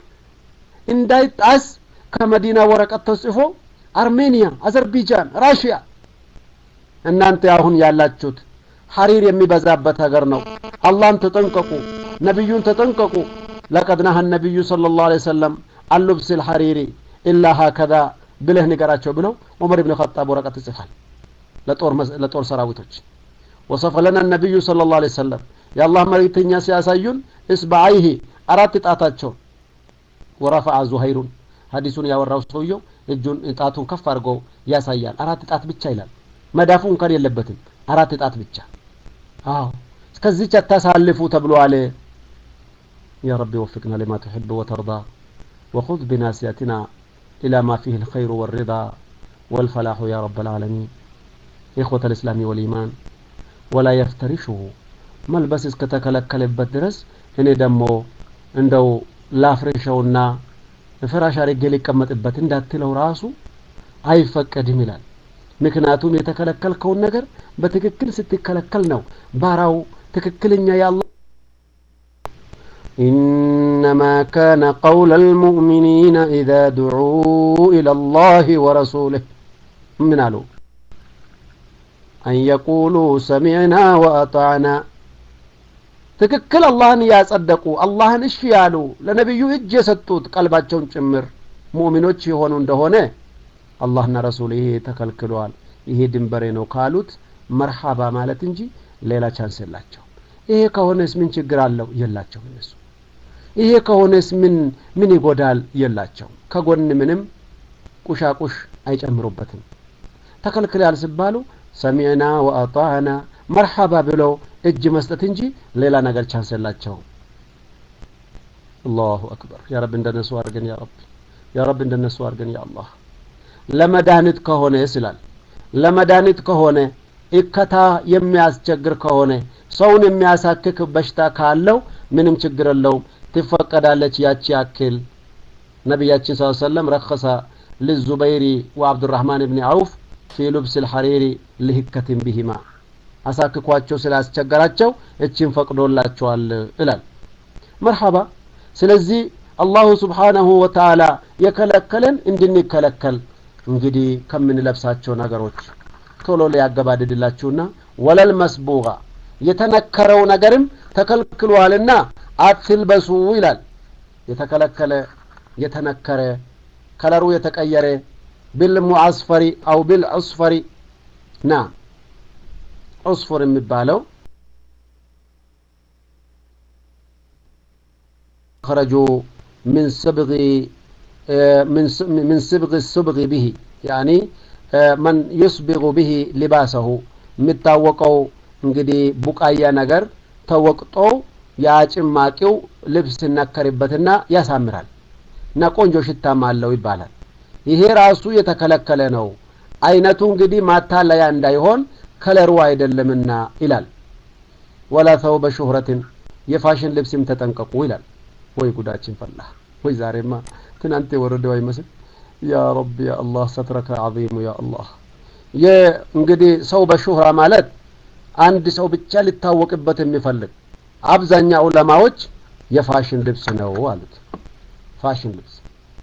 እንዳይጣስ ከመዲና ወረቀት ተጽፎ አርሜኒያ፣ አዘርቢጃን፣ ራሽያ እናንተ አሁን ያላችሁት ሐሪር የሚበዛበት ሀገር ነው አላህን ተጠንቀቁ ነቢዩን ተጠንቀቁ ለቀድ ነሀ ነቢዩ صلى الله عليه وسلم عن لبس الحرير إلا هكذا ብለህ ንገራቸው ብለው ዑመር ብን ኸጣብ ወረቀት ይጽፋል ለጦር ሰራዊቶች ወሰፈ ለና ነቢዩ صلى الله عليه وسلم የአላህ መልእክተኛ ሲያሳዩን እስበዐይሂ አራት ጣታቸውን ወረፈዐ ዙሀይሩን ሀዲሱን ያወራው ሰውየው እጁን ጣቱን ከፍ አድርጎ ያሳያል አራት ጣት ብቻ ይላል መዳፉ እንኳን የለበትም አራት ጣት ብቻ አዎ እስከዚች አታሳልፉ ተብሏል يا رب وفقنا لما تحب وترضى وخذ بناسيتنا إلى ما فيه الخير والرضا والفلاح يا رب العالمين إخوة الإسلام والإيمان ولا يفترشه መልበስ እስከተከለከለበት ድረስ እኔ ደግሞ እንደው ላፍሬሸውና ፍራሽ አድርጌ ሊቀመጥበት እንዳትለው ራሱ አይፈቀድም ይላል ምክንያቱም የተከለከልከውን ነገር በትክክል ስትከለከል ነው ባራው ትክክለኛ ያለ إنما كان قول المؤمنين إذا دعوا إلى الله ورسوله من قالوا أن يقولوا سمعنا وأطعنا ትክክል አላህን ያጸደቁ አላህን እሺ ያሉ ለነቢዩ እጅ የሰጡት ቀልባቸውን ጭምር ሙእሚኖች የሆኑ እንደሆነ አላህና ረሱል ይሄ ተከልክለዋል ይሄ ድንበሬ ነው ካሉት መርሓባ ማለት እንጂ ሌላ ቻንስ የላቸው ይሄ ከሆነስ ምን ችግር አለው የላቸው እነሱ ይሄ ከሆነስ ምን ምን ይጎዳል የላቸው ከጎን ምንም ቁሻቁሽ አይጨምሩበትም ተከልክለዋል ሲባሉ ሰሚዕና ወአጣዕና መርሓባ ብለው እጅ መስጠት እንጂ ሌላ ነገር ቻንስ የላቸውም አላሁ አክበር ያ ረብ እንደነሱ አድርገን ያ ረብ ያ ረብ እንደነሱ አድርገን ያ አላህ ለመድኃኒት ከሆነ ይስላል ለመድኃኒት ከሆነ እከታ የሚያስቸግር ከሆነ ሰውን የሚያሳክክ በሽታ ካለው ምንም ችግር የለውም ትፈቀዳለች ያቺ ያክል ነቢያችን ስ ሰለም ረከሰ ልዙበይሪ ወአብዱራህማን ብኒ አውፍ ፊ ሉብስ ልሐሪሪ ልህከትን ቢሂማ አሳክኳቸው ስላስቸገራቸው እችን ፈቅዶላቸዋል ይላል መርሐባ ስለዚህ አላሁ ስብሓናሁ ወተዓላ የከለከለን እንድንከለከል እንግዲህ ከምንለብሳቸው ነገሮች ቶሎ ሊያገባድድላችሁና ወለል መስቡጋ የተነከረው ነገርም ተከልክሏልና አትልበሱ ይላል የተከለከለ የተነከረ ከለሩ የተቀየረ ቢልሙዓስፈሪ አው ቢልዑስፈሪ ና ዑስፉር የሚባለው خرጁ من سبغ من سبغ السبغ به يعني من يسبغ به لباسه የሚታወቀው እንግዲህ ቡቃያ ነገር ተወቅጦ ያ ጭማቂው ልብስ ሲነከርበትና ያሳምራል እና ቆንጆ ሽታም አለው ይባላል ይሄ ራሱ የተከለከለ ነው አይነቱ እንግዲህ ማታለያ እንዳይሆን ከለሩ አይደለምና ይላል ወላ ተውበ ሹህረትን የፋሽን ልብስም ተጠንቀቁ ይላል ወይ ጉዳችን ፈላ ወይ ዛሬማ ትናንት የወረደው አይመስል ያ ረቢ ያ አላህ ሰትረከ ዓዚሙ ያ አላህ እንግዲህ ሰው በሹህራ ማለት አንድ ሰው ብቻ ሊታወቅበት የሚፈልግ አብዛኛው ዑለማዎች የፋሽን ልብስ ነው አሉት ፋሽን ልብስ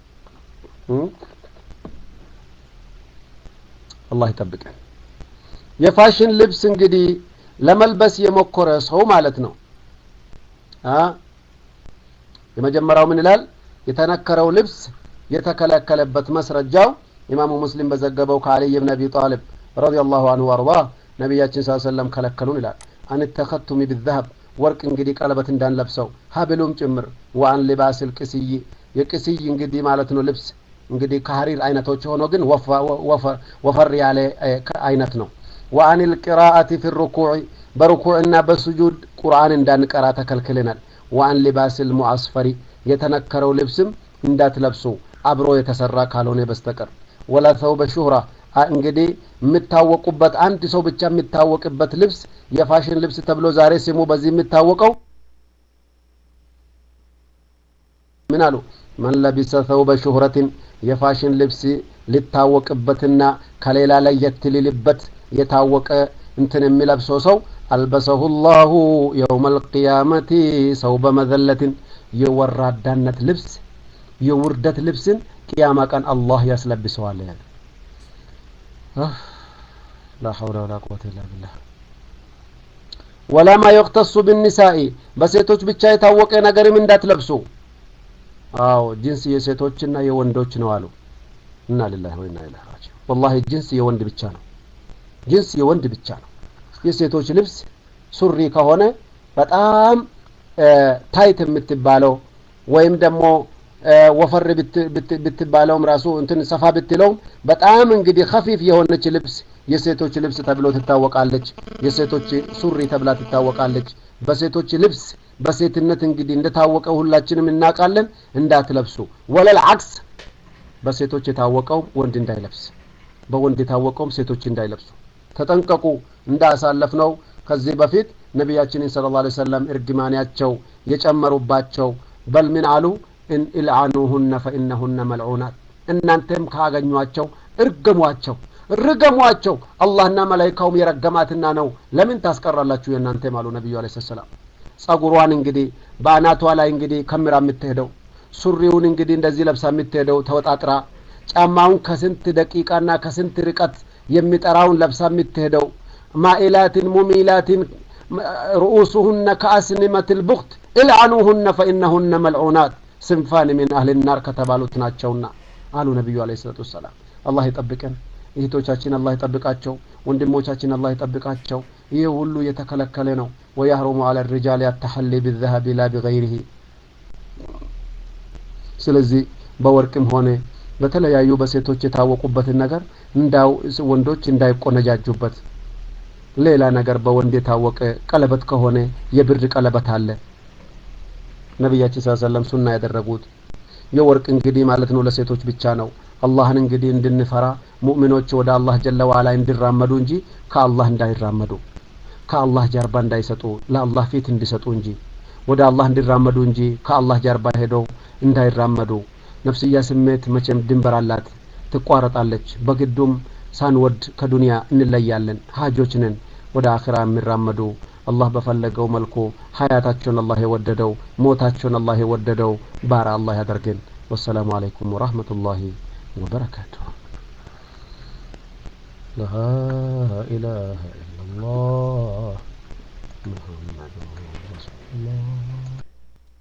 አላህ ይጠብቀን የፋሽን ልብስ እንግዲህ ለመልበስ የሞከረ ሰው ማለት ነው የመጀመሪያው ምን ይላል የተነከረው ልብስ የተከለከለበት መስረጃው ኢማሙ ሙስሊም በዘገበው ከአልይ ብን አቢ ጣልብ ረዲየላሁ አንሁ አርዳ ነቢያችን ስ ሰለም ከለከሉን ይላል አን ተኸቱሚ ብዛሀብ ወርቅ እንግዲህ ቀለበት እንዳንለብሰው ሀብሉም ጭምር ወአን ሊባስ ልቅስይ የቅስይ እንግዲህ ማለት ነው ልብስ እንግዲህ ከሀሪር አይነቶች ሆኖ ግን ወፈር ያለ አይነት ነው ወአን ልቅራአቲ ፊ ሩኩዕ በሩኩዕና በስጁድ ቁርአን እንዳንቀራ ተከልክልናል ወአን ሊባስ ልሙዓስፈሪ የተነከረው ልብስም እንዳትለብሱ አብሮ የተሰራ ካልሆነ በስተቀር ወላ ተውበ ሹህራ እንግዲህ የምታወቁበት አንድ ሰው ብቻ የሚታወቅበት ልብስ የፋሽን ልብስ ተብሎ ዛሬ ስሙ በዚህ የሚታወቀው ምን አሉ መን ለቢሰ ተውበ ሹህረትን የፋሽን ልብስ ሊታወቅበትና ከሌላ ለየት ሊልበት የታወቀ እንትን የሚለብሰው ሰው አልበሰሁ ላሁ የውመ ልቅያመቲ ሰውበ መዘለትን የወራዳነት ልብስ የውርደት ልብስን ቅያማ ቀን አላህ ያስለብሰዋል ላ ሐውለ ወላ ቁወተ ኢላ ቢላህ ወላማ የቅተሱ ብኒሳኢ በሴቶች ብቻ የታወቀ ነገርም እንዳትለብሱ አዎ ጅንስ የሴቶችና የወንዶች ነው አሉ እና ሊላሂ ወኢና ኢለይሂ ራጂዑን ወላሂ ጅንስ የወንድ ብቻ ነው ጅንስ የወንድ ብቻ ነው የሴቶች ልብስ ሱሪ ከሆነ በጣም ታይት የምትባለው ወይም ደግሞ ወፈር ብትባለውም ራሱ እንትን ሰፋ ብትለውም በጣም እንግዲህ ከፊፍ የሆነች ልብስ የሴቶች ልብስ ተብሎ ትታወቃለች። የሴቶች ሱሪ ተብላ ትታወቃለች። በሴቶች ልብስ በሴትነት እንግዲህ እንደታወቀ ሁላችንም እናውቃለን። እንዳትለብሱ ወለል አክስ በሴቶች የታወቀው ወንድ እንዳይለብስ፣ በወንድ የታወቀውም ሴቶች እንዳይለብሱ ተጠንቀቁ። እንዳሳለፍ ነው ከዚህ በፊት ነቢያችንን ሰለላሁ ዐለይሂ ወሰለም እርግማንያቸው የጨመሩባቸው በል ምን አሉ? ኢልዓኑሁነ ፈኢነሁነ መልዑናት እናንተም ካገኟቸው እርገሟቸው ርገሟቸው አላህና መላይካውም የረገማትና ነው ለምን ታስቀራላችሁ የእናንተም አሉ ነቢዩ አለ ሰላም ጸጉሯን እንግዲህ በአናቷ ላይ እንግዲህ ከምራ የምትሄደው ሱሪውን እንግዲህ እንደዚህ ለብሳ የምትሄደው ተወጣጥራ ጫማውን ከስንት ደቂቃና ከስንት ርቀት የሚጠራውን ለብሳ የምትሄደው ማኢላትን ሙሚላትን ርኡሱሁነ ከአስኒመት ልቡክት ኢልዓኑሁነ ፈኢነሁነ መልዑናት ስንፋን ሚን አህል ናር ከተባሉት ናቸውና አሉ ነቢዩ አለ ሰላቱ ወሰላም አላህ ይጠብቀን እህቶቻችን አላህ ይጠብቃቸው ወንድሞቻችን አላህ ይጠብቃቸው ይህ ሁሉ የተከለከለ ነው ወያህሩሙ አለ ሪጃል ያተሐሊ ቢዘሀቢ ላ ቢገይሪህ ስለዚህ በወርቅም ሆነ በተለያዩ በሴቶች የታወቁበትን ነገር እንዳው ወንዶች እንዳይቆነጃጁበት ሌላ ነገር በወንድ የታወቀ ቀለበት ከሆነ የብር ቀለበት አለ ነቢያችን ስ ሰለም ሱና ያደረጉት የወርቅ እንግዲህ ማለት ነው ለሴቶች ብቻ ነው አላህን እንግዲህ እንድንፈራ ሙእሚኖች ወደ አላህ ጀለ ዋላ እንዲራመዱ እንጂ ከአላህ እንዳይራመዱ ከአላህ ጀርባ እንዳይሰጡ ለአላህ ፊት እንዲሰጡ እንጂ ወደ አላህ እንዲራመዱ እንጂ ከአላህ ጀርባ ሄደው እንዳይራመዱ ነፍስያ ስሜት መቼም ድንበር አላት ትቋረጣለች በግዱም ሳንወድ ከዱንያ እንለያለን ሀጆች ነን ወደ አኺራ የሚራመዱ አላህ በፈለገው መልኩ ሀያታቸውን አላህ የወደደው ሞታቸውን አላህ የወደደው ባራ አላህ ያደርገን ወሰላሙ አለይኩም ወራህመቱላሂ وبركاته لا إله إلا الله محمد رسول الله